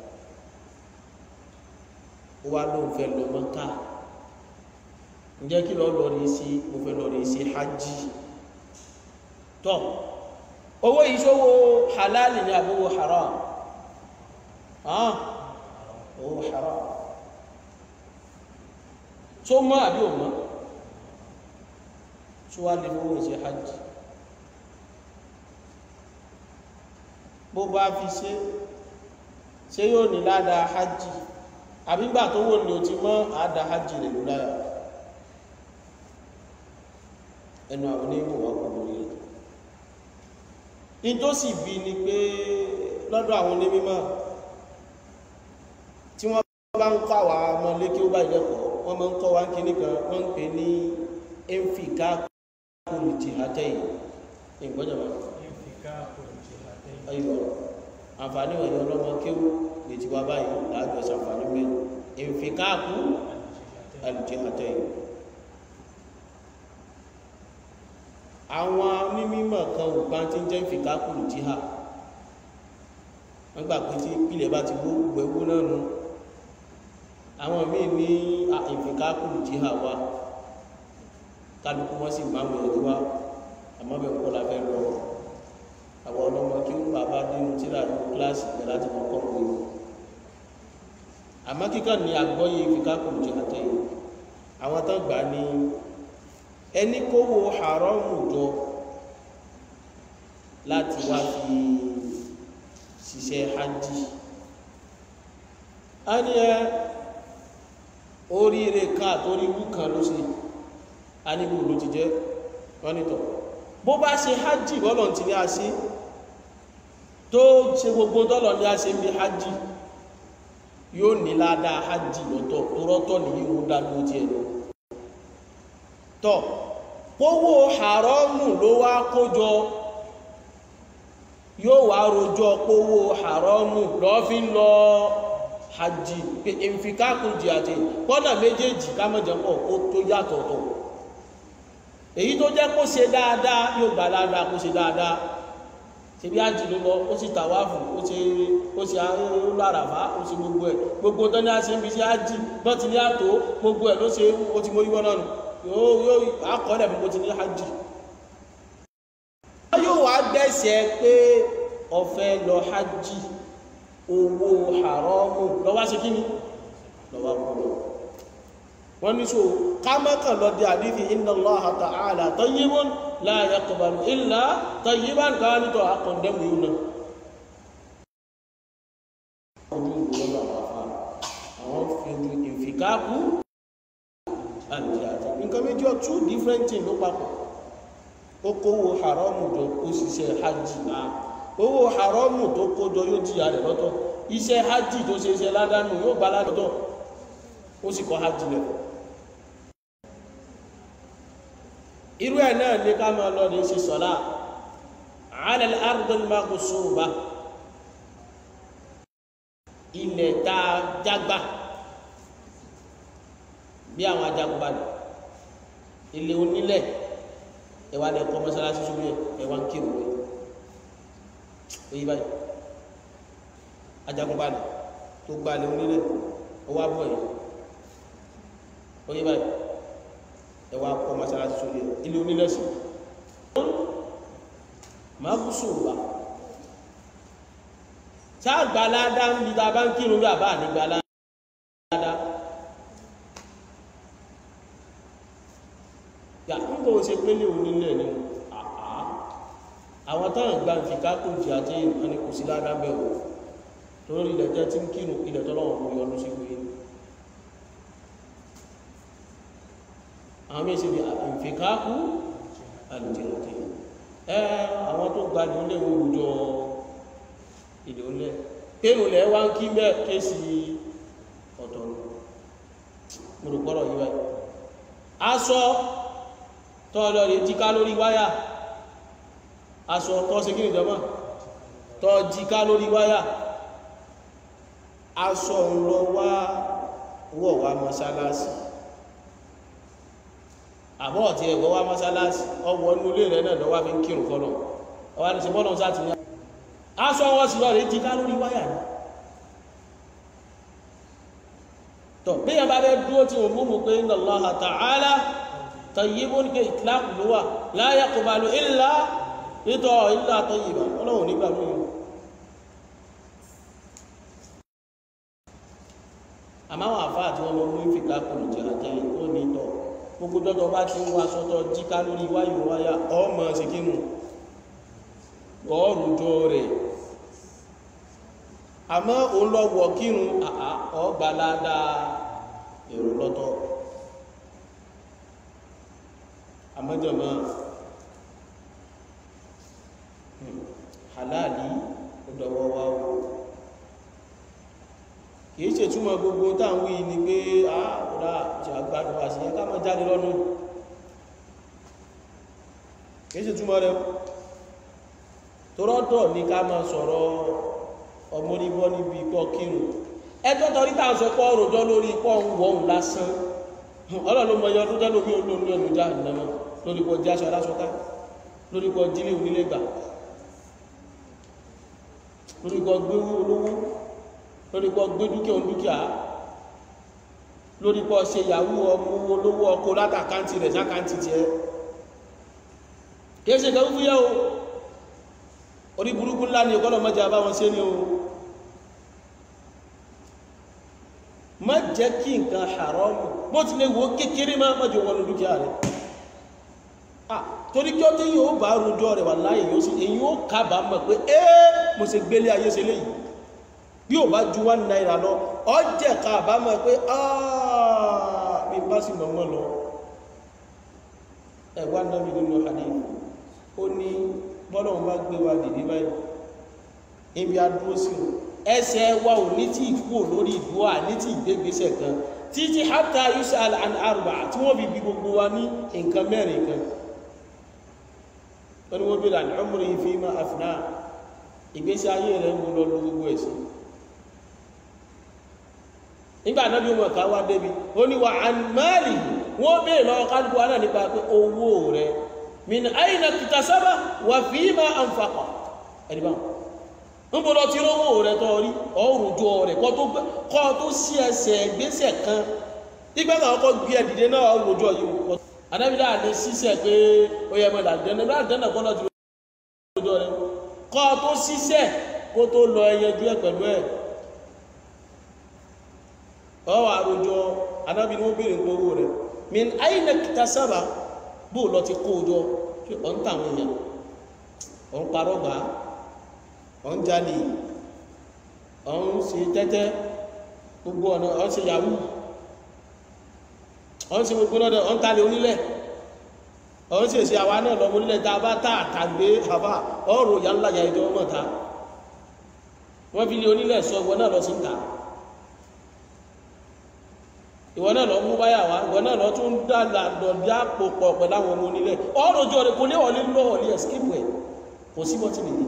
ó wá lóun fẹ́ lọ Mọ́kà ǹjẹ́ kí lọ́ọ́ lọ́ọ́ rí sí mo fẹ́ lọ́ọ́ rí sí hajj tọ́ owó ìṣòwò halali ni àbówó haram ah owó haram tó mọ́ àbí ò mọ́ tó wá lè fowó ìṣe hajj bó bá fi ṣe ṣé yóò ní ládàá hajj àbígbà tó wò ní o ti mọ́ àádá hajj rẹ̀ ló láyà ẹnu àwọn onímọ̀ wà kò lórí rẹ̀ nítòsí bí ni pé lọ́dọ̀ àwọn onímọ̀ tí wọ́n bá ń kọ́ àwọn ọmọ lékè ó bá ìlẹ́kọ̀ọ́ wọ́n máa ń kọ́ wa ń kíní kan wọ́n ń pè ní ẹnfìká kúrò jìhátẹ́yìn ìgbọ́jọ̀ wọn ayọ̀ àǹfààní wọ̀nyí ọlọ́mọ kéwú lè ti wá báyìí láàjọ sàǹfààní mẹ́rin ẹnfìká kúrò alìjìhátẹ́yìn àwọn mímọ̀ kan ò bá ti ń jẹ́ ìfìká kúrò jíhà wọ́n gbà pé tí ìpìlẹ̀ bá ti wó gbẹ̀wó náà nù àwọn míì ní ìfìká kúrò jíhà wá kálukú wọ́n sì máa wọ̀ ẹ̀rí wá àmọ́ bẹ̀ kọ́ la fẹ́ lọ àwọn ọlọ́mọ kí wọ́n bàbá dínú tíra ní kíláàsì pẹ̀ láti mọ kọ́ pé àmọ́ kíkàn ní àgbọ́yé ìfìká kúrò jíhà tẹ̀yìn àwọn tán gbà ní ẹni kówó haramu jọ láti wá fi ṣiṣẹ́ hajj a ní ẹ oríire kan àtórí wú kan ló ṣe a níbò ló ti jẹ́ wọ́n nítọ̀ bó bá ṣe hajj bọ́lọ̀ tí ní a ṣe tó ṣe gbogbo tọ́lọ̀ ní a ṣe ń bí hajj yóò ní ládàá hajj lọ́tọ̀ tó rọ́tọ̀ nìyí ó dá ló ti ẹ̀ lọ tọ́ kówó haramu ló wá kójọ yóò wá rojọ́ kówó haramu lọ́fí lọ hajji pé ìfikákùn jì àti kọ́nà méjèèjì kámọ́jẹ́pọ̀ ó tó yàtọ̀tọ̀ èyí tó jẹ́ kó ṣe dáadáa yóò gbà dáadáa kó ṣe dáadáa ṣe bí hajji ló lọ ó sì tàwáfù ó ṣe ó ṣe láràfá ó ṣe gbogbo ẹ̀ gbogbo tó ní a ṣe ń fi sí hajji bọ́ ti ní àtò gbogbo ẹ̀ ló ṣe ó ti mórí wọ́n náà nù yóò yóò akọọ́lẹ̀ fún ti ní hajj yóò wá gbẹ́sẹ̀ pé ọ̀fẹ́ lọ hajj owó haramu lọ́wọ́ sí kí ni lọ́wọ́ kúrò wọ́n ní so kámẹ́kàn lọ di àdífi inna Allaha ta'ala tayyibun la yaqbalu illa tayyiban káwá nítọ̀ akọ̀ndẹ́mù yìí náà ojú ìwòrán àwọn afá àwọn fi ìfikákú àti àti nǹkan méjì ọ̀ two different things ló papọ̀ ó kówó haramu jọ ó ṣiṣẹ́ hajj náà owó haramu tó kójọ yóò jìyà rẹ̀ lọ́tọ̀ iṣẹ́ hajj tó ṣe iṣẹ́ ládánù yóò bá ládọ́tọ̀ ó sì kọ́ hajj lẹ̀ irú ẹ̀ náà ní ká máa lọ ní ṣe sọ́lá ala al-ard al-maghsuba ilẹ̀ tá a jágbá bí àwọn ajagunbalẹ̀ ilé onílẹ̀ ẹwà lẹ kọ́ mọ́sálásí sórí ẹ̀ ẹwà ń kírun rẹ̀ oyi báyìí ajagunbalẹ̀ tó gbalẹ̀ onílẹ̀ ọwọ́ abọ́ yìí oyi báyìí ẹwà kọ́ mọ́sálásí sórí ẹ̀ ilé onílẹ̀ sí máa kú sùn wá sáà gbalada ń bi tá a bá ń kírun bí a bá ní gbalada. yà ń bọ̀ ṣe pé ní onílẹ̀ ni àá àwọn táwọn gba ìfìká kò jì àti ìrìnà ni kò sí ládábẹ̀ o torí ilẹ̀ tẹ́ tí ń kírun ilẹ̀ tọ́lọ́wọ̀n kò yọnu sí pé àwọn méjì ni ìfìká kú àlùjẹ̀rọ̀tẹ̀ ẹ àwọn tó gba ní olè òwújọ ilẹ̀ olè pé olè wá ń kí bẹ́ẹ̀ kéèsì ọ̀tọ̀ mo rò gbọ́dọ̀ yíwáyé aṣọ tọ́ọ̀lọ́ rẹ̀ jíká lórí wáyà aṣọ tọ́ sí kíni jọmọ́ tọ́ jíká lórí wáyà aṣọ ńlọ wá wọ̀ wá mọ́sálásì àbọ̀ ọ̀tí ẹ̀kọ́ wá mọ́sálásì ọwọ́ inú ilé rẹ̀ náà lọ́wọ́ fi ń kírun kọ́lọ̀ ọwá ní sí bọ́lọ̀ sáti ní aṣọ wọ́n sì lọ rẹ̀ jíká lórí wáyà ní tọ́ bí yẹn bá bẹ́ dúró tí wọ́n mú mú pé inna Allaha ta'ala tayyibun ke ìtìláàkù ló wà la yaqbalu illa ìtọ̀ illa tayyiban ọlọ́run nígbà lóyún àmáwọn àfáà tí wọ́n mọ́ mú ìfìkákù jẹ́ àjẹ́ ó ní tọ̀ gbogbo dọ́dọ̀ bá ti ń wá sọ́tọ̀ jíká lórí wáyò wáyà ọmọ sí kínú gọ́ọ̀rùjọ rẹ̀ àmọ́ òun lọ wọ̀ kírun ọgbà ládàá èrò lọ́tọ̀ àmọ́jọ̀mọ́ halali ọdọ̀wọ́ wa o kìí ṣe túnmọ̀ gbogbo táwọn wí ní pé ààrùdá ṣe àgbàdùn àṣìyẹ ká mọ́ jáde lọ́nà kìí ṣe túnmọ̀ rẹ̀ torọ́tọ̀ ní ká mọ́ sọ̀rọ̀ ọmọdébọ́ níbi pọ́ kírun ẹjọ́ tọ́rí tàà sọ pọ́ òròjọ́ lórí pọ́ ń wọ́n lásán ọlọ́lọ́mọ yọ ọdún tẹ́lómi olóòrùn ẹnu já ìnáwó lórí pọ́ jí aṣọ aláṣọká lórí pọ́ jílé onílé gbà lórí pọ́ gbé olówó lórí pọ́ gbé dúkìá dúkìá lórí pọ́ ṣe yahoo ọmọ olówó ọkọ látàkántì rẹ̀ sákántì tiẹ̀ kìí ṣe kẹfún yẹ́ o orí burúkú ńlá ni ọgọ́lọ̀ mọ́jà bá wọn ṣe ní o má jẹ́ kí nǹkan haramu bó ti lè wo kékeré má mọ́jọ wọnú dúkìá rẹ̀ ah torí kí ó tí yóò bá rojọ́ rẹ̀ wà láyé yóò sí èyí ó kábàámọ̀ pé ẹ́ mo ṣe gbélé ayé ṣe léyìí bí ò bá ju one naira lọ ọjẹ́ kábàámọ̀ pé ah mi bá sì mọ̀ mọ́ lọ ẹ̀wá náà mi nínú hadith ó ní bọ́lọ̀ bá gbé wa dìde báyìí ibi adúró sí o ẹsẹ̀ wa ò ní tí ìkú lórí ìdúwà ní tí ìgbégbésẹ̀ kan títí hátà yusuf al-arba tí wọ́n fi bí gbogbo wa ní nǹkan mẹ́rin kan wọ́n ni wọ́n bí lànà ọmọ yìí fi máa àfìná ìgbésí ayé rẹ̀ ń lọ lọ gbogbo ẹ̀sìn nígbà náà bí wọn kà wá débi ó ní wa àmàlì wọ́n bèèrè lọ́wọ́ kálukú wa náà nípa pé owó rẹ̀ min aina kitasaba wa fima anfaqa ẹni bá ń bọ́ lọ tí rówó rẹ̀ tọ́ rí ọrùjọ rẹ̀ kọ́ tó sí ẹsẹ̀ gbésẹ̀ kan nígbẹ́ náà kọ́ gbé ẹ̀dìdẹ náà ọrùjọ yìí wọ́n anábìlá àdé sísẹ̀ pé ó yẹ mọ́ ìdàdẹ́nà bá dẹ́nà kọ́ lọ tí rówó rẹ̀ kọ́ tó sísẹ̀ kó tó lọ ẹyẹjú ẹ̀ pẹ̀lú ẹ̀ ọwọ́ àròjọ anábìlá ó bèèrè owó rẹ̀ min aina kitasaba bó lọ ti kó ojọ ṣe ọ̀ ń tàwọn èèyàn ọ̀ ń parọ́ gbà ọ̀ ń jalè ọ̀ ń ṣe tẹ́tẹ́ gbogbo ọ̀nà ọ̀ ń ṣe yahoo ọ̀ ń ṣe gbogbo lọ́dọ̀ ọ̀ ń talẹ̀ onílẹ̀ ọ̀hún sì ṣe àwa náà lọ́mọ nílẹ̀ tá a bá tá àtàgbé àbá ọ̀rọ̀ ìyá ńlá ya ìjọ ọmọ ta wọ́n fi lé onílẹ̀ sọ ìwọ náà lọ sí ta ìwọ náà lọ mú báyà wá ìwọ náà lọ tún dàgbà dọ̀dí àpò pọ̀ pẹ̀lú àwọn ọmọ onílẹ̀ ọ̀rọ̀ ojú ọ̀rẹ́ kò lé wọlé lọ́wọ́ ní ẹ̀skípù ẹ̀ kò sí bọ́tí nìyí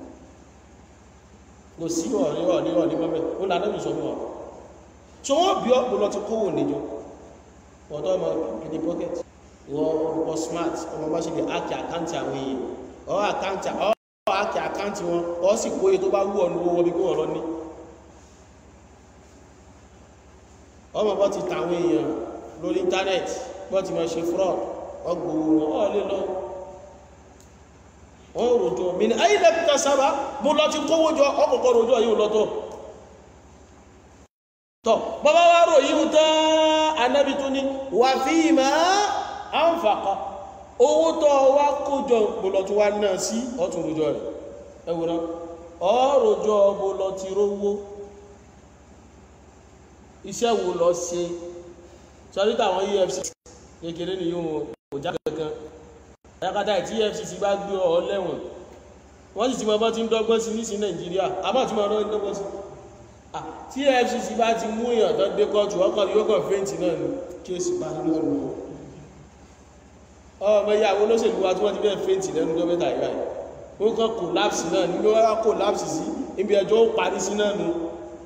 kò sí ọ̀rẹ́ ọ̀rẹ́ ọ̀rẹ́ mọ́mẹ́ ó lànà mi sọ fún ọ tí wọ́n bí ọ̀pọ̀ lọ ti kówó níjọ ọ̀dọ́ ọmọ kìdí pọ́kẹ́tì wọ́n orúkọ smart ọmọ bá ṣe lè ákì àkáǹtì àwọn èèyàn ọ̀ àkáǹtì ọ̀ ákì àkáǹtì wọn ọ̀ sì kó iye tó bá wù ọ̀nù owó bí kó wọ́n lọ ní ọmọ bọ́ ti tàwọn èèyàn lórí íńtánẹ́ẹ̀tì bọ́ ti máa ṣe fraud ọgbòwò wọn ọ̀ lè lọ wọ́n rojọ́ mi ní ayé lẹ́pítà sábà mo lọ ti kówó jọ ọkọ̀kọ́ rojọ́ yìí lọ́tọ̀ tọ́ bàbá wa rò yíò tán anábi tún ní wà fí ma a ń fàkọ́ owó tọ́ wá kójọ bọ́lọ̀ tó wá náà sí ọ̀tún rojọ́ rẹ̀ ẹwùrán ọ̀rọ̀jọ́ bọ́lọ̀ ti rówó iṣẹ́ wo lọ ṣe sọ́rítà àwọn efcc kékeré ni yóò kò já kankan ayakata tí efcc bá gbé ọ lẹ́wọ̀n wọ́n sì ti mọ́ bọ́ ti ń dọ́gbọ́n sí ní sí nàìjíríà àbá tí wọ́n rọ́ dọ́gbọ́n sí tí efcc bá ti mú èèyàn tó dé kọ́ọ̀tù ọkọ̀ yóò kàn fẹ́ǹtì náà ní kéèsì bá ní lọ́nà ọmọ ìyàwó olóṣèlú wa tí wọ́n ti bẹ́ẹ̀ fẹ́ǹtì lẹ́nu gọ́mẹ́ta ìgbà yìí ó kàn kòlápsì náà ní wọ́n kòlápsì sí ibi ẹjọ́ ó parí sí náà nù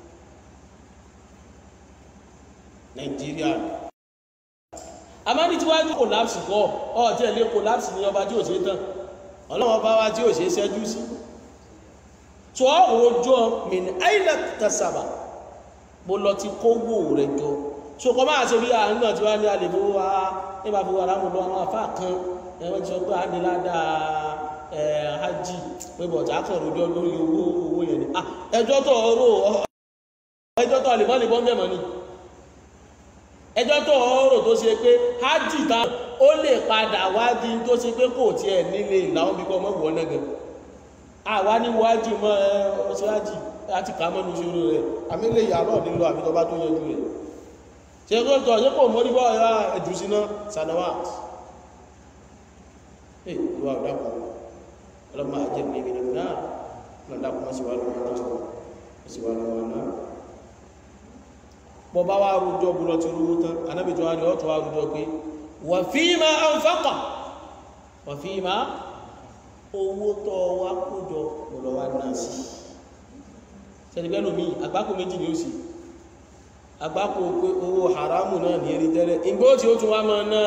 nàìjíríà amáni tí wájú kòlápsì kọ́ ọ̀ tí ẹ̀ lé kòlápsì ní ọba tí ò ṣe tán ọlọ́wọ́ bá wá tí ò ṣe ṣẹ́jú sí tó ọ̀rọ̀jọ́ mìíní àìlẹ̀ tẹ̀sàbà bó lọ ti kówó rẹ̀ jọ so kọ máa ṣe bí àárín náà tí wá ní alèbó wá nígbà fún ara mọ̀ lọ àwọn àfáà kan ẹwọ́n ti sọ pé adìládà hajj pé bọ̀tà kan rojọ́ lórí owó owó yẹn ni ẹjọ́ tó ọ̀rọ̀ ẹjọ́ tó àlèmọ́ lè bọ́ mẹ́mọ́ ni ẹjọ́ tó ọ̀rọ̀ tó ṣe pé hajj ta ó lè padà wádìí tó ṣe pé kò tiẹ̀ nílé ìlànà bí kò mọ̀ wọ́n náà gẹ̀ẹ́ àwa ní wájú mọ́ ọ̀ṣájì láti kà mọ́nu ṣòro rẹ̀ àmìlẹ̀ ìyàlọ́ nílò àbítọba tó yẹjú rẹ̀ ṣe kó tọ́ ṣe kò mọ́ níbọ̀ ẹ̀rá ẹ̀jù síná sanawat ẹ̀ ìwà ọ̀dàpọ̀ ọlọ́mọ ajẹ́ ní ìgbìnà náà lọ́dàpọ̀ mọ́ sí wà lọ́wọ́ náà sí wà lọ́wọ́ náà bọ́ bá wá rújọ́ bú lọ ti rúwó tán anábìtò wa ni ọ́ tó wá rújọ́ pé wà fíìmà anfaqa wà fíìmà owó tọ́ wá kójọ lọ́lọ́ wá náà sí sẹ́dìgbẹ́lò mi àgbákò méjì ni ó sì àgbákò pé owó haramu náà ní erí tẹ́lẹ̀ ìgbó tí ó tún wá máa náà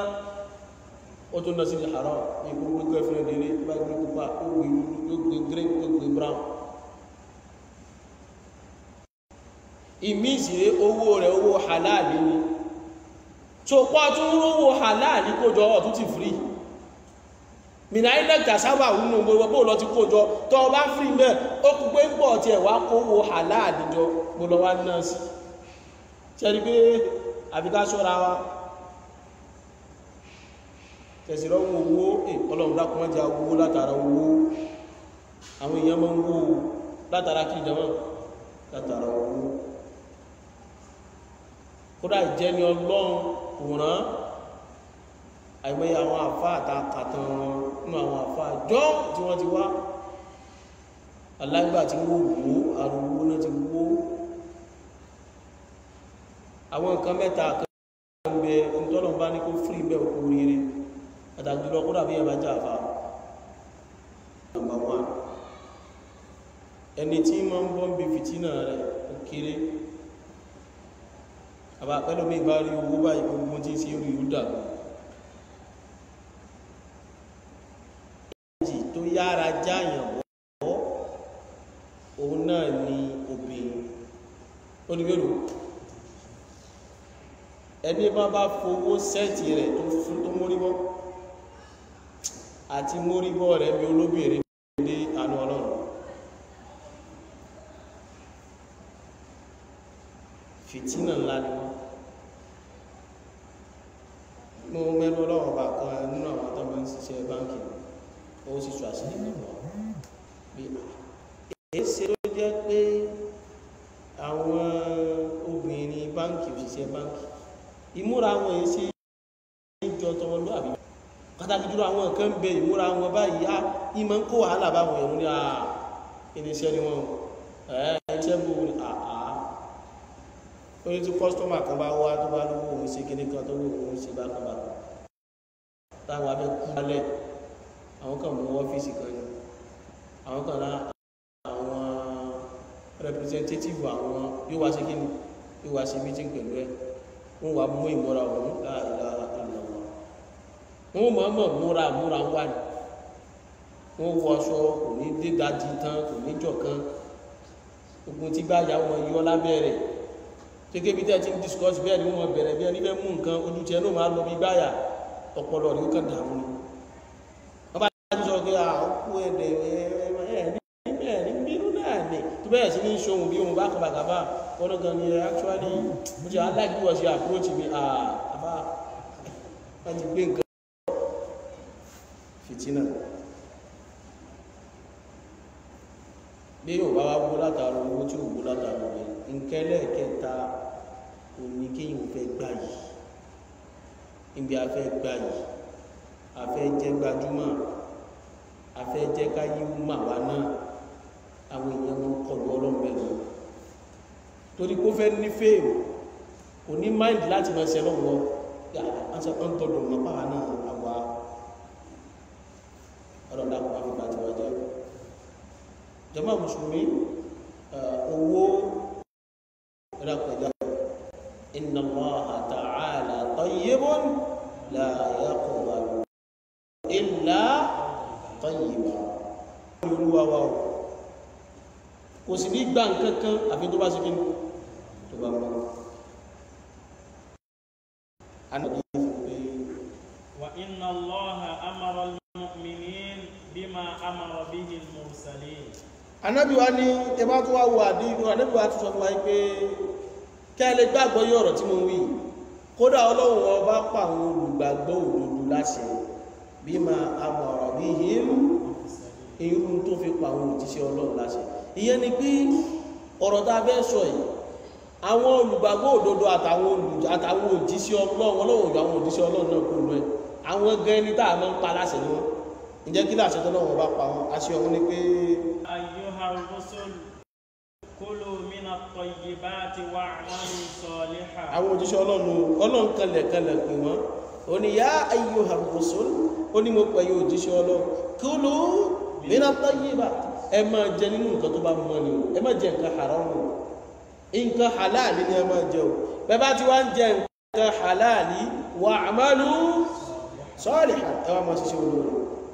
ó tún lọ sí haram ìgbó gbogbo ẹ̀fẹ́ lèrè bá gbé pupa ó gbé ó gbé green ó gbé brown ìmí ìsìré owó rẹ̀ owó halali ni tó pọ́ tún rówó halali kójọ ọ̀tún ti free mina ilẹ̀ tàṣàbà wúnú gbogbo lọ ti kójọ tọ́ bá frí mẹ́ ó kú pé ń pọ̀ tí ẹ̀wà kówó aláàdìjọ gbogbo wá náà sí ṣẹ́rí pé àbíká ṣọ́ra wa tẹ̀sìrọ̀ owó ọlọ́run dákùnmọ́ jẹ́ owó látara owó àwọn èèyàn mọ́ ń wó látara kí ìjọmọ́ látara owó kódà ìjẹ́ ni ọlọ́run òràn àìmọye àwọn àfá àtàkàtàn wọn nínú àwọn àfá àjọ tí wọ́n ti wá alágbà tí wọ́n wó àrùn owó náà ti wó àwọn nǹkan mẹ́ta kan bẹ ìtọ́nà bá ní kó fírí bẹ́ òkú rere àtàjùlọ kó dàbí ẹ̀bá jà àfá number one ẹni tí ma ń bọ́ ń bí fìtínà rẹ̀ kéré àbá pẹ́lú mi bá rí owó báyìí gbogbo tí sí orí ìlú dàgbà tó yára jáyàn bọ́ òun náà ni obìnrin ó ní mélòó ẹni bá bá fowó sẹ́ẹ̀tì rẹ̀ tó fún tó móríbọ́ àti móríbọ́ rẹ̀ bí olóbìnrin dé àánú ọlọ́run fìtínà ńlá ni wọ́n mo mẹ́nu ọlọ́run bá kan nínú àwọn tó máa ń ṣiṣẹ́ báńkì ó sì sọ àṣírí mímọ́ bí èéṣe ló jẹ́ pé àwọn obìnrin báńkì òṣìṣẹ́ báńkì ìmúra àwọn èéṣe ìjọ tọmọlúwàbí pàtàkì jùlọ àwọn nǹkan bẹ ìmúra wọn báyìí á ìmọ̀ ń kó wàhálà báwọn èèyàn ní àà irinṣẹ́ ni wọ́n ẹ̀ iṣẹ́ bú àà orí tí kọ́sítọ́mà kan bá wá tó bá lówó òun ṣe kíní kan tó wó òun ṣe bákan bákan táwọn abẹ́ kú lálẹ́ àwọn kan mú ọ́fíìsì kan ni àwọn kan lá àwọn representative àwọn yóò wá sí kíní yóò wá sí meeting pẹ̀lú ẹ̀ wọ́n wá mú ìmúra òun láàrín wọ́n mọ̀ mọ̀ múra múra wà ní wọ́n wọ aṣọ kò ní dídájí tán kò ní jọ̀kan ogun tí bá yà wọn yọ lábẹ́rẹ̀ gẹ́gẹ́ bí tẹ́ ti ń discuss bẹ́ẹ̀ ni wọ́n bẹ̀rẹ̀ bí ẹni fẹ́ mú nǹkan ojú tiẹ̀ ló máa lọ bí gbáyà ọpọlọ rẹ̀ ó kàn dààmú ni wọ́n bá dájú sọ pé àkókò ẹ̀dẹ̀ ẹ̀ ní bínú náà ní tó bẹ́ẹ̀ sí ní ṣohun bí ohun bá kàbàkàbà wọ́n gan ni actually mo ti aláìkú wọ́n ṣe approach mi àbá wọ́n ti gbé nǹkan fìtínà bí yóò bá wá wó látàrí owó tí ò wó látàrí rẹ̀ nkẹ́lẹ̀ kẹta òní kéyìn fẹ́ gbà yìí níbi afẹ́ gbà yìí afẹ́ jẹ́ gbajúmọ̀ afẹ́ jẹ́ káyé mà wá náà àwọn èèyàn wọn kọlu ọlọ́mọbẹ̀rẹ̀ torí kó fẹ́ ní fèèrè kò ní máìlì láti máa ṣe lọ́wọ́ yà á sọ ń tọdọ̀ mọ́ pàwọn náà àwa ọlọ́dà kò fi bàtí wọ́n jẹ́ jàmá mùsùlùmí owó rákọjá inna Allaha ta'ala tayyibun la yaqbalu illa tayyiba olúwa wa o kò sì ní gbà nǹkankan àfi tó bá sí kí tó bá mọ́ وإن الله أمر المؤمنين بما أمر به المرسلين anábì wa ní ẹbá tó wá wo àdínú anábì wa tó sọ fún wa pé kẹ́lẹ̀ gbàgbọ́ yí ọ̀rọ̀ tí mo wí kódà ọlọ́run ọba pa àwọn olùgbàgbọ́ òdodo láṣẹ bí ma amọ̀rọ̀ bí hìm irú tó fi pa àwọn òjíṣẹ́ ọlọ́run láṣẹ ìyẹn ni pé ọ̀rọ̀ tá a fẹ́ sọ yìí àwọn olùgbàgbọ́ òdodo àtàwọn olùjà àtàwọn òjíṣẹ́ ọlọ́run ọlọ́run òjò àwọn òjíṣẹ́ ọlọ́run náà kò lọ ẹ̀ àwọn gan ẹni tá a máa ń pa láṣẹ ni wọn ǹjẹ́ kí láṣẹ tó lọ́wọ́ bá pa wọn aṣẹ ọ̀hún ni pé أيها الرسل كلوا من الطيبات واعملوا صالحا àwọn òjíṣẹ́ ọlọ́run ọlọ́run kanlẹ̀ kanlẹ̀ pè wọ́n ó ní yá ayyuhar rusul ó ní mo pẹ̀ yóò òjíṣẹ́ ọlọ́run kulu mina tayyibat ẹ máa jẹ nínú nǹkan tó bá mọ́ ni o ẹ má jẹ nǹkan haramu nǹkan halali ni ẹ máa jẹ o bẹ́ẹ̀ bá ti wá ń jẹ nǹkan halali wa'malu salihan ẹ wá máa ṣiṣẹ́ olóore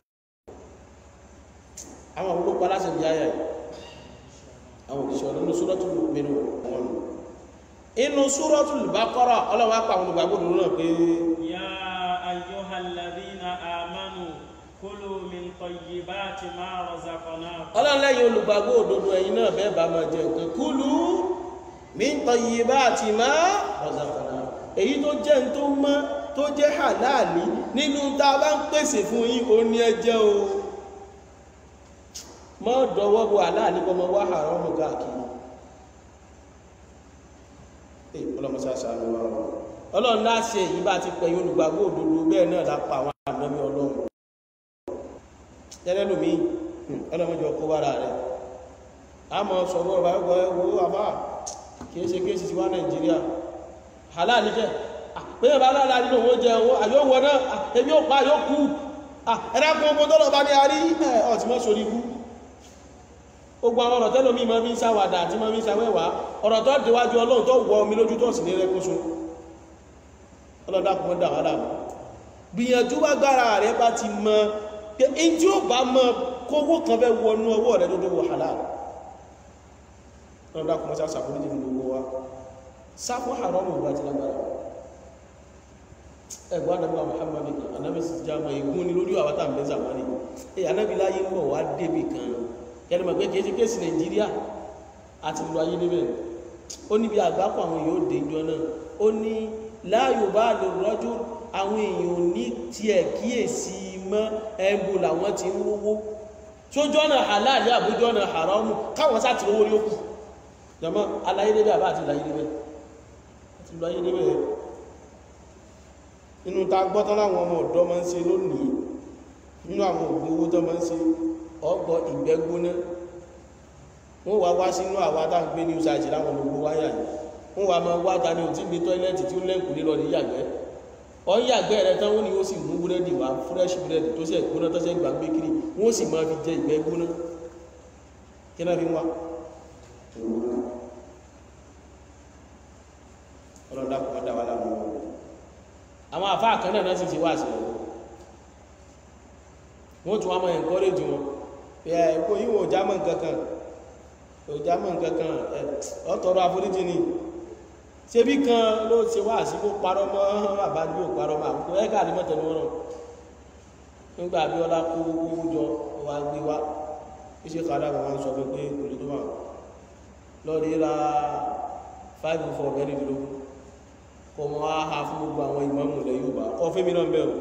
àwọn olóòpá láti bí ayà yìí àwọn òjíṣẹ́ ọlọ́run suratul mu'minun wọn inú Suratul Baqara ọlọ́wọ́ apá àwọn olùgbàgbọ́ òdòdó náà pé يا أيها الذين آمنوا كلوا من طيبات ما رزقناكم ọlọ́lẹ́yìn olùgbàgbọ́ òdòdó ẹ̀yin náà bẹ́ẹ̀ bá máa jẹ nǹkan kulu min tayyibati ma razaqnakum èyí tó jẹ́ ń tó mọ́ tó jẹ́ halali nínú tá a bá ń pèsè fún yín ó ní ẹ jẹ o mọ́ dọwọ́ bo halali kọ́ mọ́ wá haramu káàkiri Ee, ọlọ́mọsá ṣàánú wa o. ọlọ́run láṣẹ èyí bá ti pẹ̀yìn olùgbàgbọ́ òdodo bẹ́ẹ̀ náà lápá àwọn ànábì ọlọ́run tẹ́lẹ̀ lómi ọlọ́mọjọ kó bára rẹ̀ a mọ̀ sọ̀rọ̀ ọ̀rọ̀ ẹgbọ́ ẹgbọ́ àbá kìí ṣe kéèsì ti wá nàìjíríà halal jẹ́ pẹ́yẹ̀ bá lára nínú owó jẹ owó àyówọ náà èmi ò pa yóò kú ẹ̀dàkùn ogun tọ́lọ̀ bá ní àrí ọ̀tí mọ́ sórí kú gbogbo àwọn ọ̀rọ̀ tẹ́lómi mọ́ bí ń sáwàdà àti mọ́ bí ń sáwẹ́wà ọ̀rọ̀ tó déwájú ọlọ́run tó wọ omi lójú tó sì ní rẹ́kúnṣun ọlọ́dàkùn dà wà láàmú gbìyànjú wá gbára rẹ̀ bá ti mọ pé in tí ó bá mọ kówó kan fẹ́ wọnú ọwọ́ rẹ̀ tó tó wọ halal ọlọ́dàkùn mọ́ sáà fún ìdíje gbogbo wa sáfù haram ìwà ti lágbára ẹgbọ́n anábí wa Muhammad kan anábí sì já mọ igun ni lórí àwọn tàbí zamani èyí anábí láyé ń bọ̀ wá débì kan kẹrin mọ̀ pé kìí ṣe kéèsì Nàìjíríà àti ìlú ayé níbẹ̀ ó níbi àgbákò àwọn èèyàn ó dé ìjọ náà ó ní láàyò bá lè rọ́jú àwọn èèyàn ò ní tiẹ̀ kíyèsí mọ́ ẹ̀bù làwọn ti ń wówó sójú ọ̀nà halal àbójú ọ̀nà haramu káwọn sá ti rówó ní òkú jọmọ́ aláyé débẹ̀ àbá àti ìlàyé débẹ̀ àti ìlú ayé débẹ̀ nínú ta gbọ́tán láwọn ọmọ ọ̀dọ́ máa ń ṣe lónìí nínú àwọn ògùn owó tó máa ń ṣe ọgbọ̀ ìgbẹ́ gbóná wọ́n wá wá sínú àwa tá ń gbé ní ìsáàjì láwọn gbogbo wáyà yìí wọ́n wá máa wá ta ní òtí gbé tọ́ílẹ̀tì tí ó lẹ́kù lílọ ní yàgbẹ́ ọ yàgbẹ́ rẹ tán wọ́n ni ó sì mú búrẹ́dì wá fresh búrẹ́dì tó ṣe gbóná tó ṣe gbà gbé kiri wọ́n sì máa fi jẹ ìgbẹ́ gbóná kí náà fi ń wá ọlọ́dà kò dá wa láwọn ọmọ àwọn àfáà kan náà sì ti wá sí ọ̀rọ̀ wọ́n tún wá máa encourage wọn ẹ ẹ̀kọ́ yíwọ̀n ò jámọ̀ nǹkankan ò jámọ̀ nǹkankan ọ̀tọ̀rọ̀ àforíjì ni ṣe bí kan ló ṣe wá sí kó parọ́ mọ́ bàbá ní ò parọ́ mọ́ àkókò ẹ̀ka àdìmọ́ tẹnu wọn nígbà bí ọlá kó owó jọ wá gbé wá iṣẹ́ kàdá kan wọ́n sọ fún pé kò lè tó wà lọ́ọ̀dí ra five four mẹ́rìndínlógún kọ mọ́ áhà fún gbogbo àwọn ìmọ̀mù ilẹ̀ Yorùbá kọ fẹ́mi náà bẹ̀rù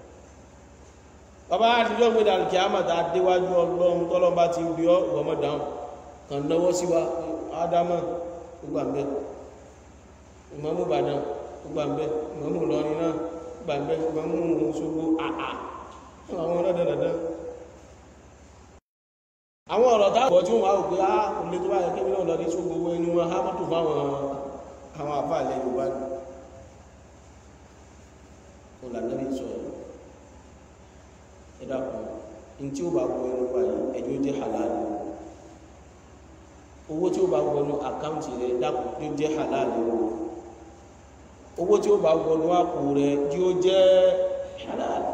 bàbá àtijọ́ gbé dàrú kí á mọ̀ tá a déwájú ọlọ́run tọ́lọ́mbà ti rí ọ ìwọ̀mọ̀ dáhùn kàn náwó sí wa ádámọ̀ gbogbo àmbẹ́ ìmọ̀mù Ìbàdàn gbogbo àmbẹ́ ìmọ̀mù Ìlọrin náà gbogbo àmbẹ́ ìmọ̀mù Òṣogbo àà àwọn ọlọ́dẹ dandan àwọn ọ̀rọ̀ táwọn tí wọ́n wá òpé á olè tó bá yẹ kébí náà lọ ní Òṣogbo owó inú wọn á mọ́tò fáwọn àwọn àfáàlẹ̀ Yorùbá ni olànàbí sọ̀rọ̀ ẹ̀dàkùn in tí ó bá wọ ẹnu wa yìí ẹni ó jẹ́ halali owó tí ó bá wọnú àkáǹtì rẹ̀ dàkùn tí ó jẹ́ halali owó tí ó bá wọnú àpò rẹ̀ tí ó jẹ́ halali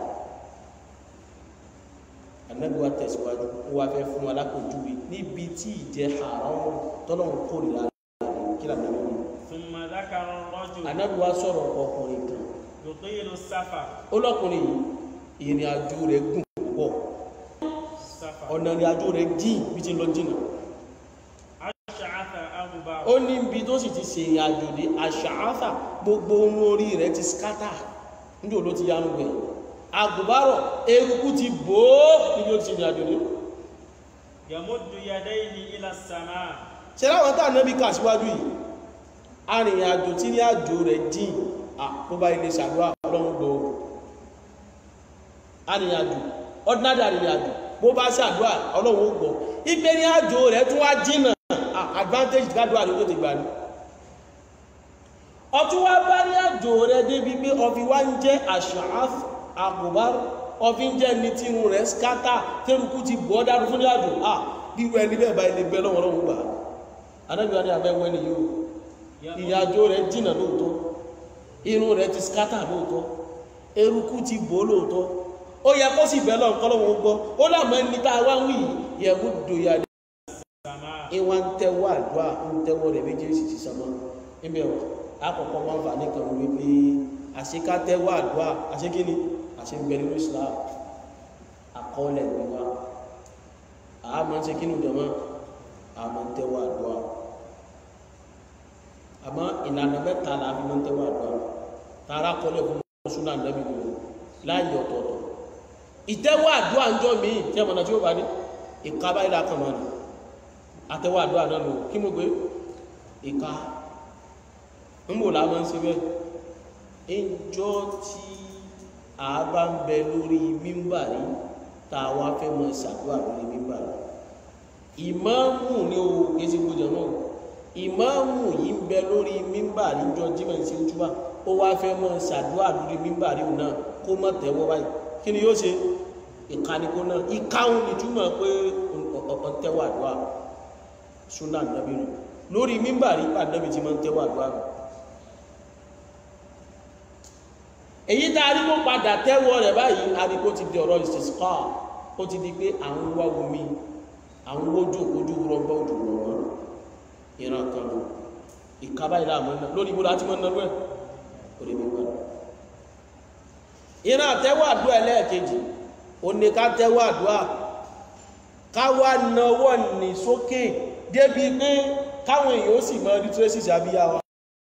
anabi wa tẹ̀síwájú ó wá fẹ́ fún alákòjúwe níbi tí ìjẹ́ haram tọ́lọ́run kórìíra kí lànà lórí ثم ذكر الرجل anabi wa sọ̀rọ̀ ọkùnrin kan يطيل السفر ọlọ́kùnrin yìí ìrìn àjò rẹ̀ gùn púpọ̀ سفر ọ̀nà ìrìn àjò rẹ̀ jìn bí ti lọ jìnà أشعث أغبر ó ní ibi tó sì ti ṣe ìrìn àjò dé àṣàáfà gbogbo ohun orí rẹ̀ ti skátà níjò ló ti yánu gbẹ̀ àgùbárọ̀ eruku ti bò ó níbi ó ti ṣe ìrìn àjò dé يمد يديه إلى السماء ṣe láwọn tá ànábì kà síwájú yìí arìnrìn àjò tí ní àjò rẹ̀ jìn àpò bá ilé ṣàdúrà ọlọ́run gbọ́ arìnrìn àjò ordinary arìnrìn àjò bó bá ṣàdúrà ọlọ́run ó gbọ́ ìgbé ní àjò rẹ̀ tún wá jìnà ah, advantage gbádùn àdúgbò ti gbà ní ọtún wá bá ní àjò rẹ̀ débi pé ọfi wá ń jẹ́ àṣàáf àkùbár ọfi ń jẹ́ ní tí irun rẹ̀ skátà tẹ́rùkú ti bọ́ dánú fún ní àjò ah bí wọ́n ẹni bẹ́ẹ̀ bá ilé bẹ́ẹ̀ lọ́wọ́ lọ́wọ́ gbà anábíwá ní abẹ́wẹ́ ni yóò ìrìnàjò rẹ̀ jìnà lóòótọ́ irun rẹ̀ ti skátà lóòótọ́ eruku ti bò lóòótọ́ ó yẹ kó sì bẹ́ẹ̀ lọ́nkọ́ lọ́wọ́ gbọ́ ó lámọ́ ẹni tá a wá ń wí yẹ̀mú dòyà ní السماء ìwà ń tẹ́wọ́ àdúrà ń tẹ́wọ́ rẹ̀ méjèèjì sí sánmọ́ níbi ọ̀ àkọ́kọ́ máa ń fà ní kan wípé àṣeká tẹ́wọ́ àdúrà àṣekíní àṣegbẹ̀ nínú Islam àkọọ́lẹ̀ wíwá àmọ́ ṣe kínú jọmọ́ àmọ́ ń tẹ́wọ́ àdúrà àmọ́ ìlànà mẹ́ta la fi máa ń tẹ́wọ́ àdúrà tààrà kọ́lẹ̀ fún súnà nẹ́bí gbogbo láàyè ọ̀tọ̀ọ̀tọ̀ ìtẹ́wọ́ àdúrà ń jọ míì tí ẹ̀mọ̀nà tí ó bá ní ìkábá ìlà kan mọ́ ni àtẹ́wọ́ àdúrà náà lò kí mo gbé ìka ń bò láàmọ́ ń ṣe bẹ́ẹ̀ ìjọ tí a bá ń bẹ lórí mímbàrí tá a wá fẹ́ mọ ṣàdúrà lórí mímbàrí ìmáàmù ní o kìí ṣe gbọdọ̀ náà ìmáàmù yìí ń bẹ lórí mímbàrí jọ jímọ̀ sí ojúbà ó wá fẹ́ mọ ṣàdúrà lórí mímbàrí náà kó mọ̀ tẹ́wọ́ báyìí kí ni yóò ṣe ìkànnìkó náà ìkáhùn ìtumọ̀ pé ọ̀tẹ́wọ́ àdúrà súnà nàbí rẹ̀ lórí mímbàrí ànábì tí máa ń tẹ́wọ́ àdúrà rẹ̀ èyí tá a rí kó padà tẹ́wọ́ rẹ̀ báyìí a rí kó ti di ọ̀rọ̀ ìsìská ó ti di pé àwọn wá omi àwọn ojú ojú rọgbọ ojú rọgbọ ìran kan lọ ìkábá ìlà àmọ́ náà lórí ibùdó àti mọ́nà rẹ̀ orí mímbà ìran àtẹ́wọ́ àdúrà ẹlẹ́ẹ̀kejì ó ní ká tẹ́wọ́ àdúrà ká wá nawọ́ ní sókè débi pé káwọn èèyàn ó sì mọ rí tracy àbíyá wa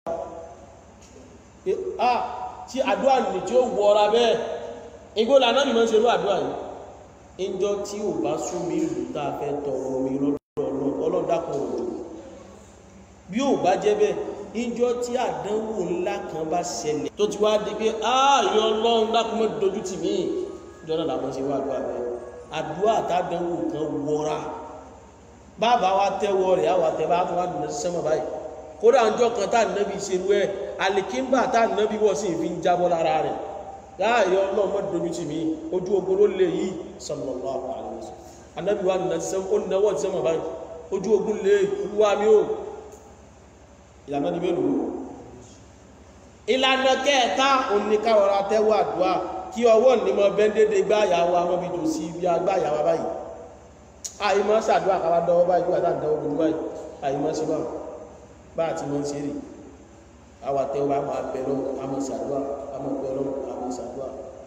pé ah tí àdúrà nì tí ó wọra bẹ́ẹ̀ igbó lànà ni wọ́n ṣe ló àdúrà yìí ìjọ tí ò bá sún mi ìlú tá a fẹ́ tọrọ omi lọ́dọ̀ ọlọ́dàkọ̀ òjò bí ò bá jẹ́ bẹ́ẹ̀ ìjọ tí àdánwò ńlá kan bá ṣẹlẹ̀ tó ti wá di pé ààyè ọlọ́run dákúmọ́ dojú tì mí ìjọ náà làwọn ṣe wá àdúrà bẹ́ẹ̀ àdúrà tádánwò kan wọra bàbá wa tẹ́wọ́ rẹ̀ àwọn àtẹ̀bá tó wà lùmọ̀ sí sẹ́mọ̀ báyìí kódà ọjọ́ kan tá ànábì ṣerú ẹ̀ àlìkínbà tá ànábì wọ̀ sí ìfi ń jábọ́ lára rẹ̀ láàyè ọlọ́run mọ́ dojú tì mí ojú ogun ló lè yí sallallahu alaihi wasallam ànábì wa nà sẹ́mọ̀ ó náwó ti sẹ́mọ̀ báyìí ojú ogun lè olúwa mi ó ìlànà ní mélòó ìlànà kẹta oníkàwọra tẹ́wọ́ àdúrà kí ọwọ́ ní mọ bẹ́ndédé gbáyàwó àwọn ibi tó sí ibi agbáyàwó báyìí àìmọ́ sàdúrà káwà dọ́wọ́ báyìí wà láti dọ́wọ́ gbogbo báyìí àìmọ́ sí bá bá àti mọ́ sí rí àwà tẹ́wọ́ bá máa bẹ̀rọ àmọ́ sàdúrà àmọ́ bẹ̀rọ àmọ́ sàdúrà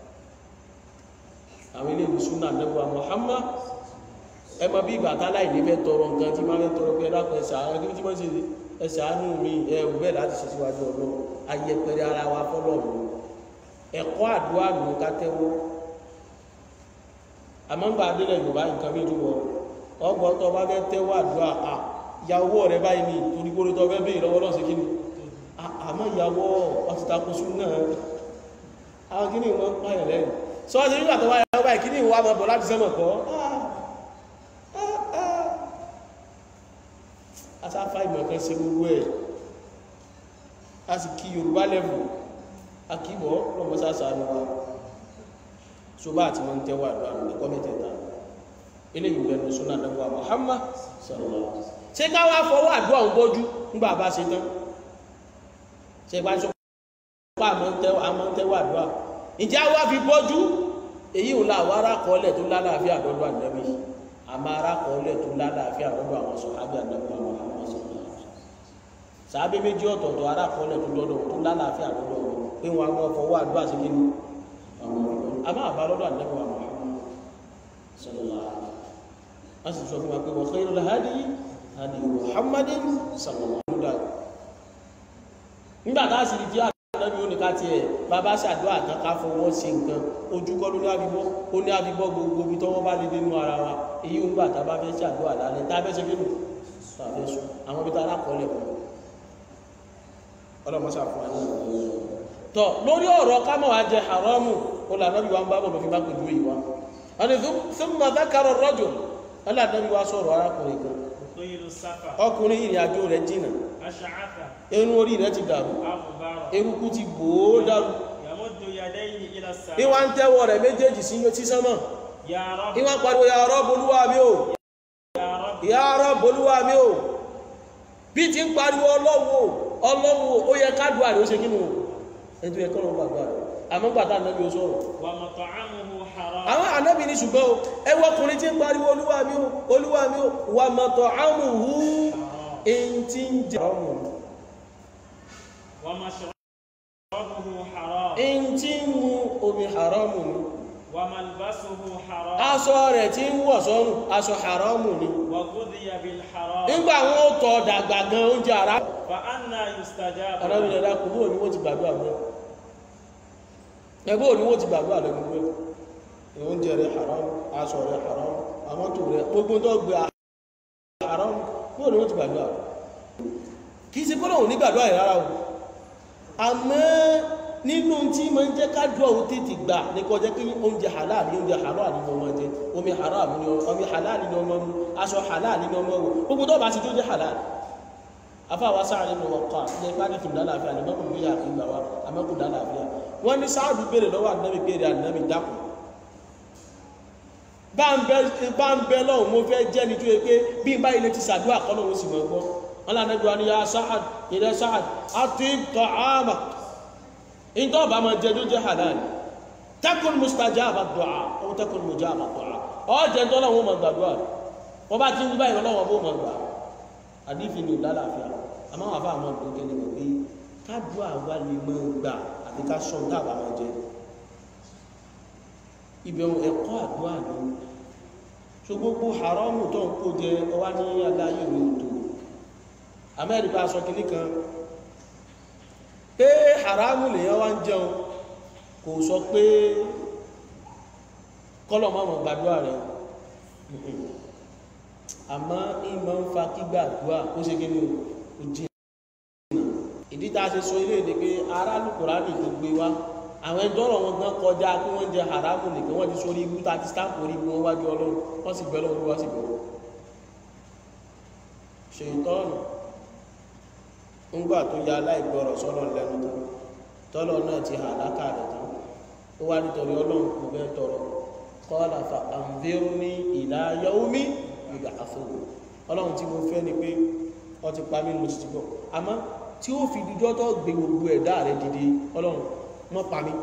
àwọn ilé ìlú súnà nẹ́bùwà Muhammad ẹ mọ bí ìgbà táláì ní fẹ́ tọrọ nǹkan tí máa fẹ́ tọrọ pé ẹ̀dàkùn ẹ̀sà àwọn kí tí wọ́n ṣe ẹ̀sà àánú mi ẹ̀rù bẹ́ẹ̀ láti ṣe síwájú ọlọ́ ayẹpẹrẹ ara wa fọ́lọ̀ mi ẹ̀kọ́ àdúrà nù ká tẹ́wọ́ àmọ́ ń gba adélẹ̀ yorùbá nǹkan bí jùlọ ọgbọ́n tó bá fẹ́ tẹ́wọ́ àdúrà à ìyàwó rẹ báyìí ní torí gbórí tó fẹ́ béèrè lọ́wọ́ lọ́sẹ̀ kí ni àmọ́ ìyàwó ọtí takosu náà àwọn kí ni wọ́n pààyàn lẹ́yìn sọ́ọ́sì nígbà tó wáyé ọba ìkíní ìwà máa bọ̀ láti sẹ́mọ̀ kọ́ asáfà ìmọ̀ kan ṣe gbogbo ẹ̀ a sì kí yorùbá lẹ́bù akíbọ̀ lọ́mọ́sáàsá ní wa so bá àti wọ́n tẹ́wà àdúrà ẹ̀kọ́ mẹ́tẹ̀ẹ̀ta ilé ìwé ẹnu súnà dẹ́gbà Muhammad sallallahu alaihi wasallam ṣe ká wá fọwọ́ àdúrà ń bọ́jú nígbà bá ṣe tán ṣe bá ṣe pa àmọ́ tẹ́wà àdúrà ìjà wá fi bọ́jú èyí ò la àwọn arákọọ́lẹ̀ tó lálàáfíà lọ́dọ̀ ànábì àmọ́ arákọọ́lẹ̀ tó lálàáfíà lọ́dọ̀ àwọn sọ̀hábì ànábì Muhammad sallallahu alaihi wasallam sàábé méjì ọ̀tọ̀ọ̀tọ̀ arákọọ́lẹ̀ tó lọ́dọ̀ tó lálàáfíà lọ́dọ̀ wọn pé wọn àwọn fọwọ́ àdúrà sí kí ni àwọn ọ̀rọ̀ àmọ́ àbá lọ́dọ̀ ànábì Muhammad sallallahu alaihi wasallam wọ́n sì sọ fún wa pé wa khairul hadi hadi Muhammadin sallallahu alaihi wasallam nígbà tá a sì rí jẹ́ ànábì ó ní ká tiẹ̀ bàbá ṣàdúrà tán ká fọwọ́ sí nǹkan ojú kọ́ ló ní àbíbọ́ ó ní àbíbọ́ gbogbo ibi tọ́wọ́ bá lè dénú ara wa èyí ń gbà tá a bá fẹ́ ṣàdúrà lálẹ́ tá a fẹ́ ṣe kí nù tá a fẹ́ sùn àwọn ibi tá a lákọọ́lẹ̀ fún ọlọ́mọṣà fún wa ní ìlú tọ́ lórí ọ̀rọ̀ kámọ̀ wá jẹ haramu ó là nábì wa ń bá bọ̀ lọ́fi bá pẹ̀lú ìwà wọn ni thumma dhakara ar-rajul wọn là nábì wa sọ̀rọ̀ arákùnrin kan Tuyilu safa. ọkùnrin ìrìn àjò rẹ̀ jìnà Ash'atha. irun orí rẹ̀ ti dàrú Aghbara. eruku ti bò ó dàrú Yamuddu yadayhi ila as-sama. ìwà ń tẹ́wọ́ rẹ̀ méjèèjì sí sí sánmọ̀ Ya Rabb. ìwà ń pariwo ya Rabb Olúwa mi o Ya Rabb. ya Rabb Olúwa mi o bí ti ń pariwo ọlọ́wọ́ ọlọ́wọ́ ó yẹ kádùá rẹ̀ ó ṣe kínú ẹni tó yẹ kọ́ lọ́wọ́ àgbà rẹ̀ àmọ́ gbàtà ànábì ó sọ̀rọ̀ Wa mat'amuhu haram. àwọn ànábì ní ṣùgbọ́n o ẹwọ ọkùnrin tí ń pariwo Olúwa mi o Olúwa mi o wà mat'amuhu Haram. èyí tí ń jẹ ọmọ Wa mashrabuhu haram. èyí tí ń mu omi haramu ni Wa malbasuhu haram. aṣọ rẹ̀ tí ń wọ̀ sọ́rùn aṣọ haramu ni Wa ghudhiya bil haram. nígbà wọn ó tọ̀ dàgbà gan oúnjẹ ara Fa anna yustajabu. arábìnrin ẹ̀dá kò bóò ní wọ́n ti gbàdúrà mọ́ ẹgbẹ́ òní wọ́n ti gbàdúrà lẹ́nu pé oúnjẹ rẹ̀ haram aṣọ rẹ̀ haram àmọ́tò rẹ̀ gbogbo tó gbé haram bóò ní wọ́n ti gbàdúrà kì í ṣe bọ́lá òní gbàdúrà rẹ̀ rárá o àmọ́ nínú tí ma ń jẹ́ kádùá ó tètè gbà ní kó jẹ́ kí oúnjẹ halal ní oúnjẹ halal ní ọmọ jẹ omi haram ní omi halal ní ọmọ mu aṣọ halal ní ọmọ wò gbogbo tó bá ti tó jẹ́ halal afáwa sáàrin ní ọkọ̀ ilẹ̀ ìpàdé tó lálàáfíà ní mọ́kùn bí yàtọ̀ ìgbà wa àmọ́kù lálàáfíà wọ́n ní sáàdù béèrè lọ́wọ́ ànábì béèrè ànábì dákùn bá ń bẹ lọ́hùn mo fẹ́ jẹ́ ní tó yẹ pé bí n bá ilé ti sàdúrà kọ́ lọ́wọ́ sì mọ̀ gbọ́ wọn lànà ìgbà ni ya sáàd ilẹ̀ sáàd àti tọ́ àmà ìtọ́ ọba máa jẹ tó jẹ́ halal takun mustajaba du'a ó takun mujaba du'a ọ jẹ́ ń tọ́lọ́wọ́ mọ̀ gbàdúrà wọ́n bá ti ń báyìí lọ́wọ́ bó mọ̀ gbà àdífi ní ìlàlàáfíà àmọ́ àwọn afá àwọn ọdún gẹ́gẹ́ ní pé káàdù àwa lè mọ́ gbà àti ká sọ dábà máa jẹ ìbẹ̀rù ẹ̀kọ́ àdúrà ní so gbogbo haramu tó ń kó jẹ ọwá ní aláyé ìwé òtò amẹ́ríkà sọ kìíní kan pé haramu lèyàn wá ń jẹun kò sọ pé kọ́lọ̀ máa mọ̀ gbàdúrà rẹ̀ àmọ́ ìmọ̀ ń fa kígbàdúrà ó ṣe kí ní ó jẹ́ ìdí tá a ṣe sọ ilé ìdè pé aráàlú kùránì tó gbé wá àwọn ẹjọ́ ọ̀rọ̀ wọn gan kọjá kí wọ́n jẹ haramu nìkan wọ́n ti sórí ibú tá a ti sáàpù orí ibú wọn wájú ọlọ́run wọ́n sì bẹ́ lọ́wọ́ wọ́n sì bẹ̀rẹ̀ ṣe ìtọ́nù ńgbà tó ya aláìgbọ́rọ̀ sọ́lọ̀ lẹ́nu tán tọ́lọ̀ náà ti hà lákàrẹ̀ tán ó wá nítorí ọlọ́run kò bẹ́ẹ̀ tọrọ kọ́lá fa àǹfẹ́rú ní ìlà yaumi ìgbà àfọwọ́ ọlọ́run tí mo fẹ́ ni pé ọ ti pa mí mo sì ti gbọ́ àmọ́ tí ó fi dijọ́ tó gbé gbogbo ẹ̀dá rẹ̀ dìde ọlọ́run mọ́ pa mí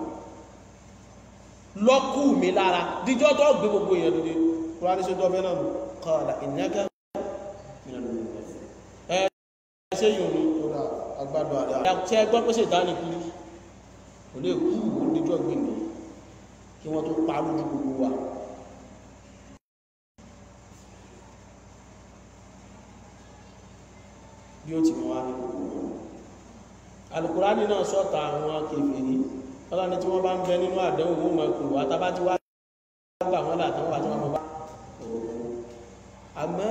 lọ́kù mi lára dijọ́ tó gbé gbogbo èèyàn dìde kúrò ní ṣe tọ́fẹ́ náà kọ́lá ìnáka ẹ ṣe yòó ní ọ̀dà agbádọ̀ àdá ṣe gbọ́ pé ṣe ìdánì kiri kò lè kú ó dijọ́ gbé mi kí wọ́n tó pa lójú gbogbo wa bí ó ti mọ́ wá ní gbogbo alukurani náà sọ́ta àwọn kèfèrí ọlọ́ni tí wọ́n bá ń bẹ nínú àdánwò wọ́n máa pè wá tábá tí wá gbà wọ́n látàn wà tí wọ́n bá àmọ́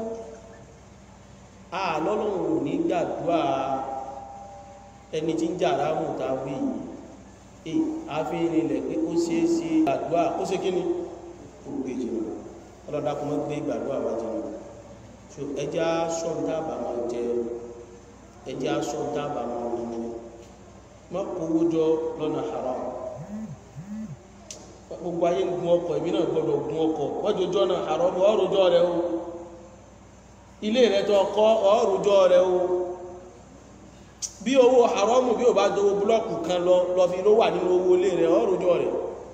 àlọ́lọ́run ò ní gbàdúrà ẹni tí ń jà ráhùn tàbí yìí àfihàn ilẹ̀ pé ó ṣe é ṣe gbàdúrà ó ṣe kí ni ó gbé jìnnà ọlọ́dà kò mọ́ gbé gbàdúrà wá jìnnà so ẹja sọ dábàá máa jẹ ẹja sọ dábàá máa mú má kówó jọ lọ́nà haram gbogbo ayé ń gun ọkọ̀ èmi náà gbọ́dọ̀ gun ọkọ̀ wọ́n jọjọ́ náà haram ọ̀rùjọ́ rẹ o ilé rẹ tó kọ́ ọ̀rùjọ́ rẹ o bí owó haram bí o bá dowó búlọ́ọ̀kù kan lọ lọ fi ló wà nínú owó ilé rẹ ọ̀rùjọ́ rẹ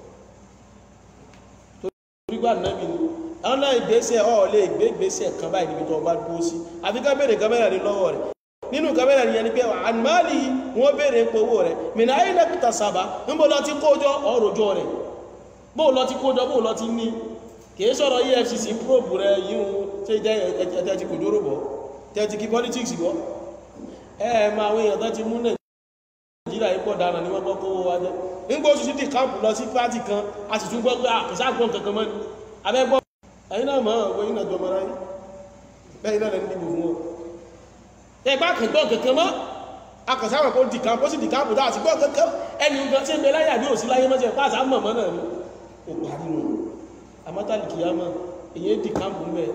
torí gbà náà mi ni àwọn náà ìgbésẹ̀ ọ̀ lè gbé ìgbésẹ̀ kan báyìí níbi tó bá dúró sí àfi ká bèèrè kámẹ́rà ní lọ́wọ́ rẹ̀ nínú kámẹ́rà ní ẹni pé àmàlì wọ́n bèèrè ń powó rẹ̀ mìnà ayé lẹ́pìtà sábà ń bó lọ ti kójọ ọ̀rọ̀jọ́ rẹ̀ bó lọ ti kójọ bó lọ ti ní kìí sọ̀rọ̀ EFCC probe rẹ̀ yíò ṣe jẹ́ ẹ̀tẹ́ ti kò dóró bọ̀ tẹ́tí kí politics bọ́ ẹ ẹ máa àwọn èèyàn tó ti mú Nàìjíríà ipò dára ní wọ́n gbọ́ kówó wa jẹ́ nígbà oṣù títí káàpù lọ sí pátì kan a sì tún gbọ́ pé àkùsà gbọ́n kankan mọ́ ni abẹ́gbọ́ ẹ̀yin náà máa wọ́n yínà jọmọ ráyí bẹ́ẹ̀ náà lẹ́nu dìbò fún ọ ẹgbà kẹgbọ́n kẹkẹ mọ́ akọ̀sáwọn kó dìkàmpù ó sì dìkàmpù dáa sí gbọ́n kẹkẹ ẹni nǹkan tí ń bẹ láyà ní òsí láyé mọ́jẹ̀ pàṣà mọ̀mọ́ náà ni ó parí nù amátàlì kìyàmọ́ èyí dìkàmpù mẹ́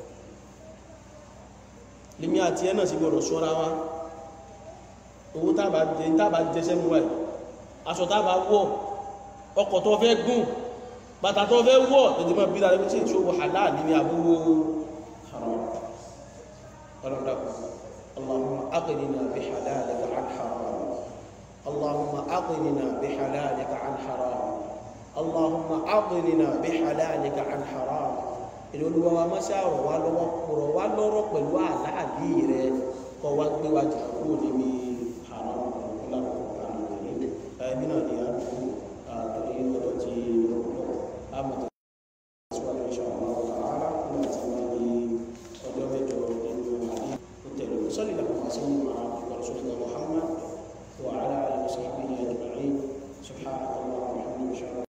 lèmi àti ẹ náà sì gbọ́dọ̀ ṣọ́ra wa owó tábà jẹsẹ́ mú wáyé aṣọ tábà wọ̀ ọkọ̀ tó fẹ́ gùn bàtà tó fẹ́ wọ́ ẹ̀dì máa bí láàrín tí ìṣòwò halal ní àbúrò haram ọlọ́dàkù allahumma aqnina bi halalika an haram allahumma aqnina bi halalika an haram allahumma aqnina bi halalika an haram ìlú olúwa wa máa ṣàrọ̀ wá lọ́wọ́ pọ̀rọ̀ wá lọ́rọ̀ pẹ̀lú àláàlì rẹ kọ́ wá gbé wa jà kúrò níbi haram ọlọ́dàkù ẹ̀mí náà ni a dùn àtòrí ọ̀dọ̀ tí àmọ̀ tẹ̀síwájú insha Allah ta'ala nígbà tí wọ́n ní ọjọ́ mẹ́jọ nínú àdí ó tẹ̀lé sọ́lì làkùnfà sí ìrọ̀sọ́lẹ̀ Muhammad wa ala alihi wa sahbihi ajma'in subhanahu wa ta'ala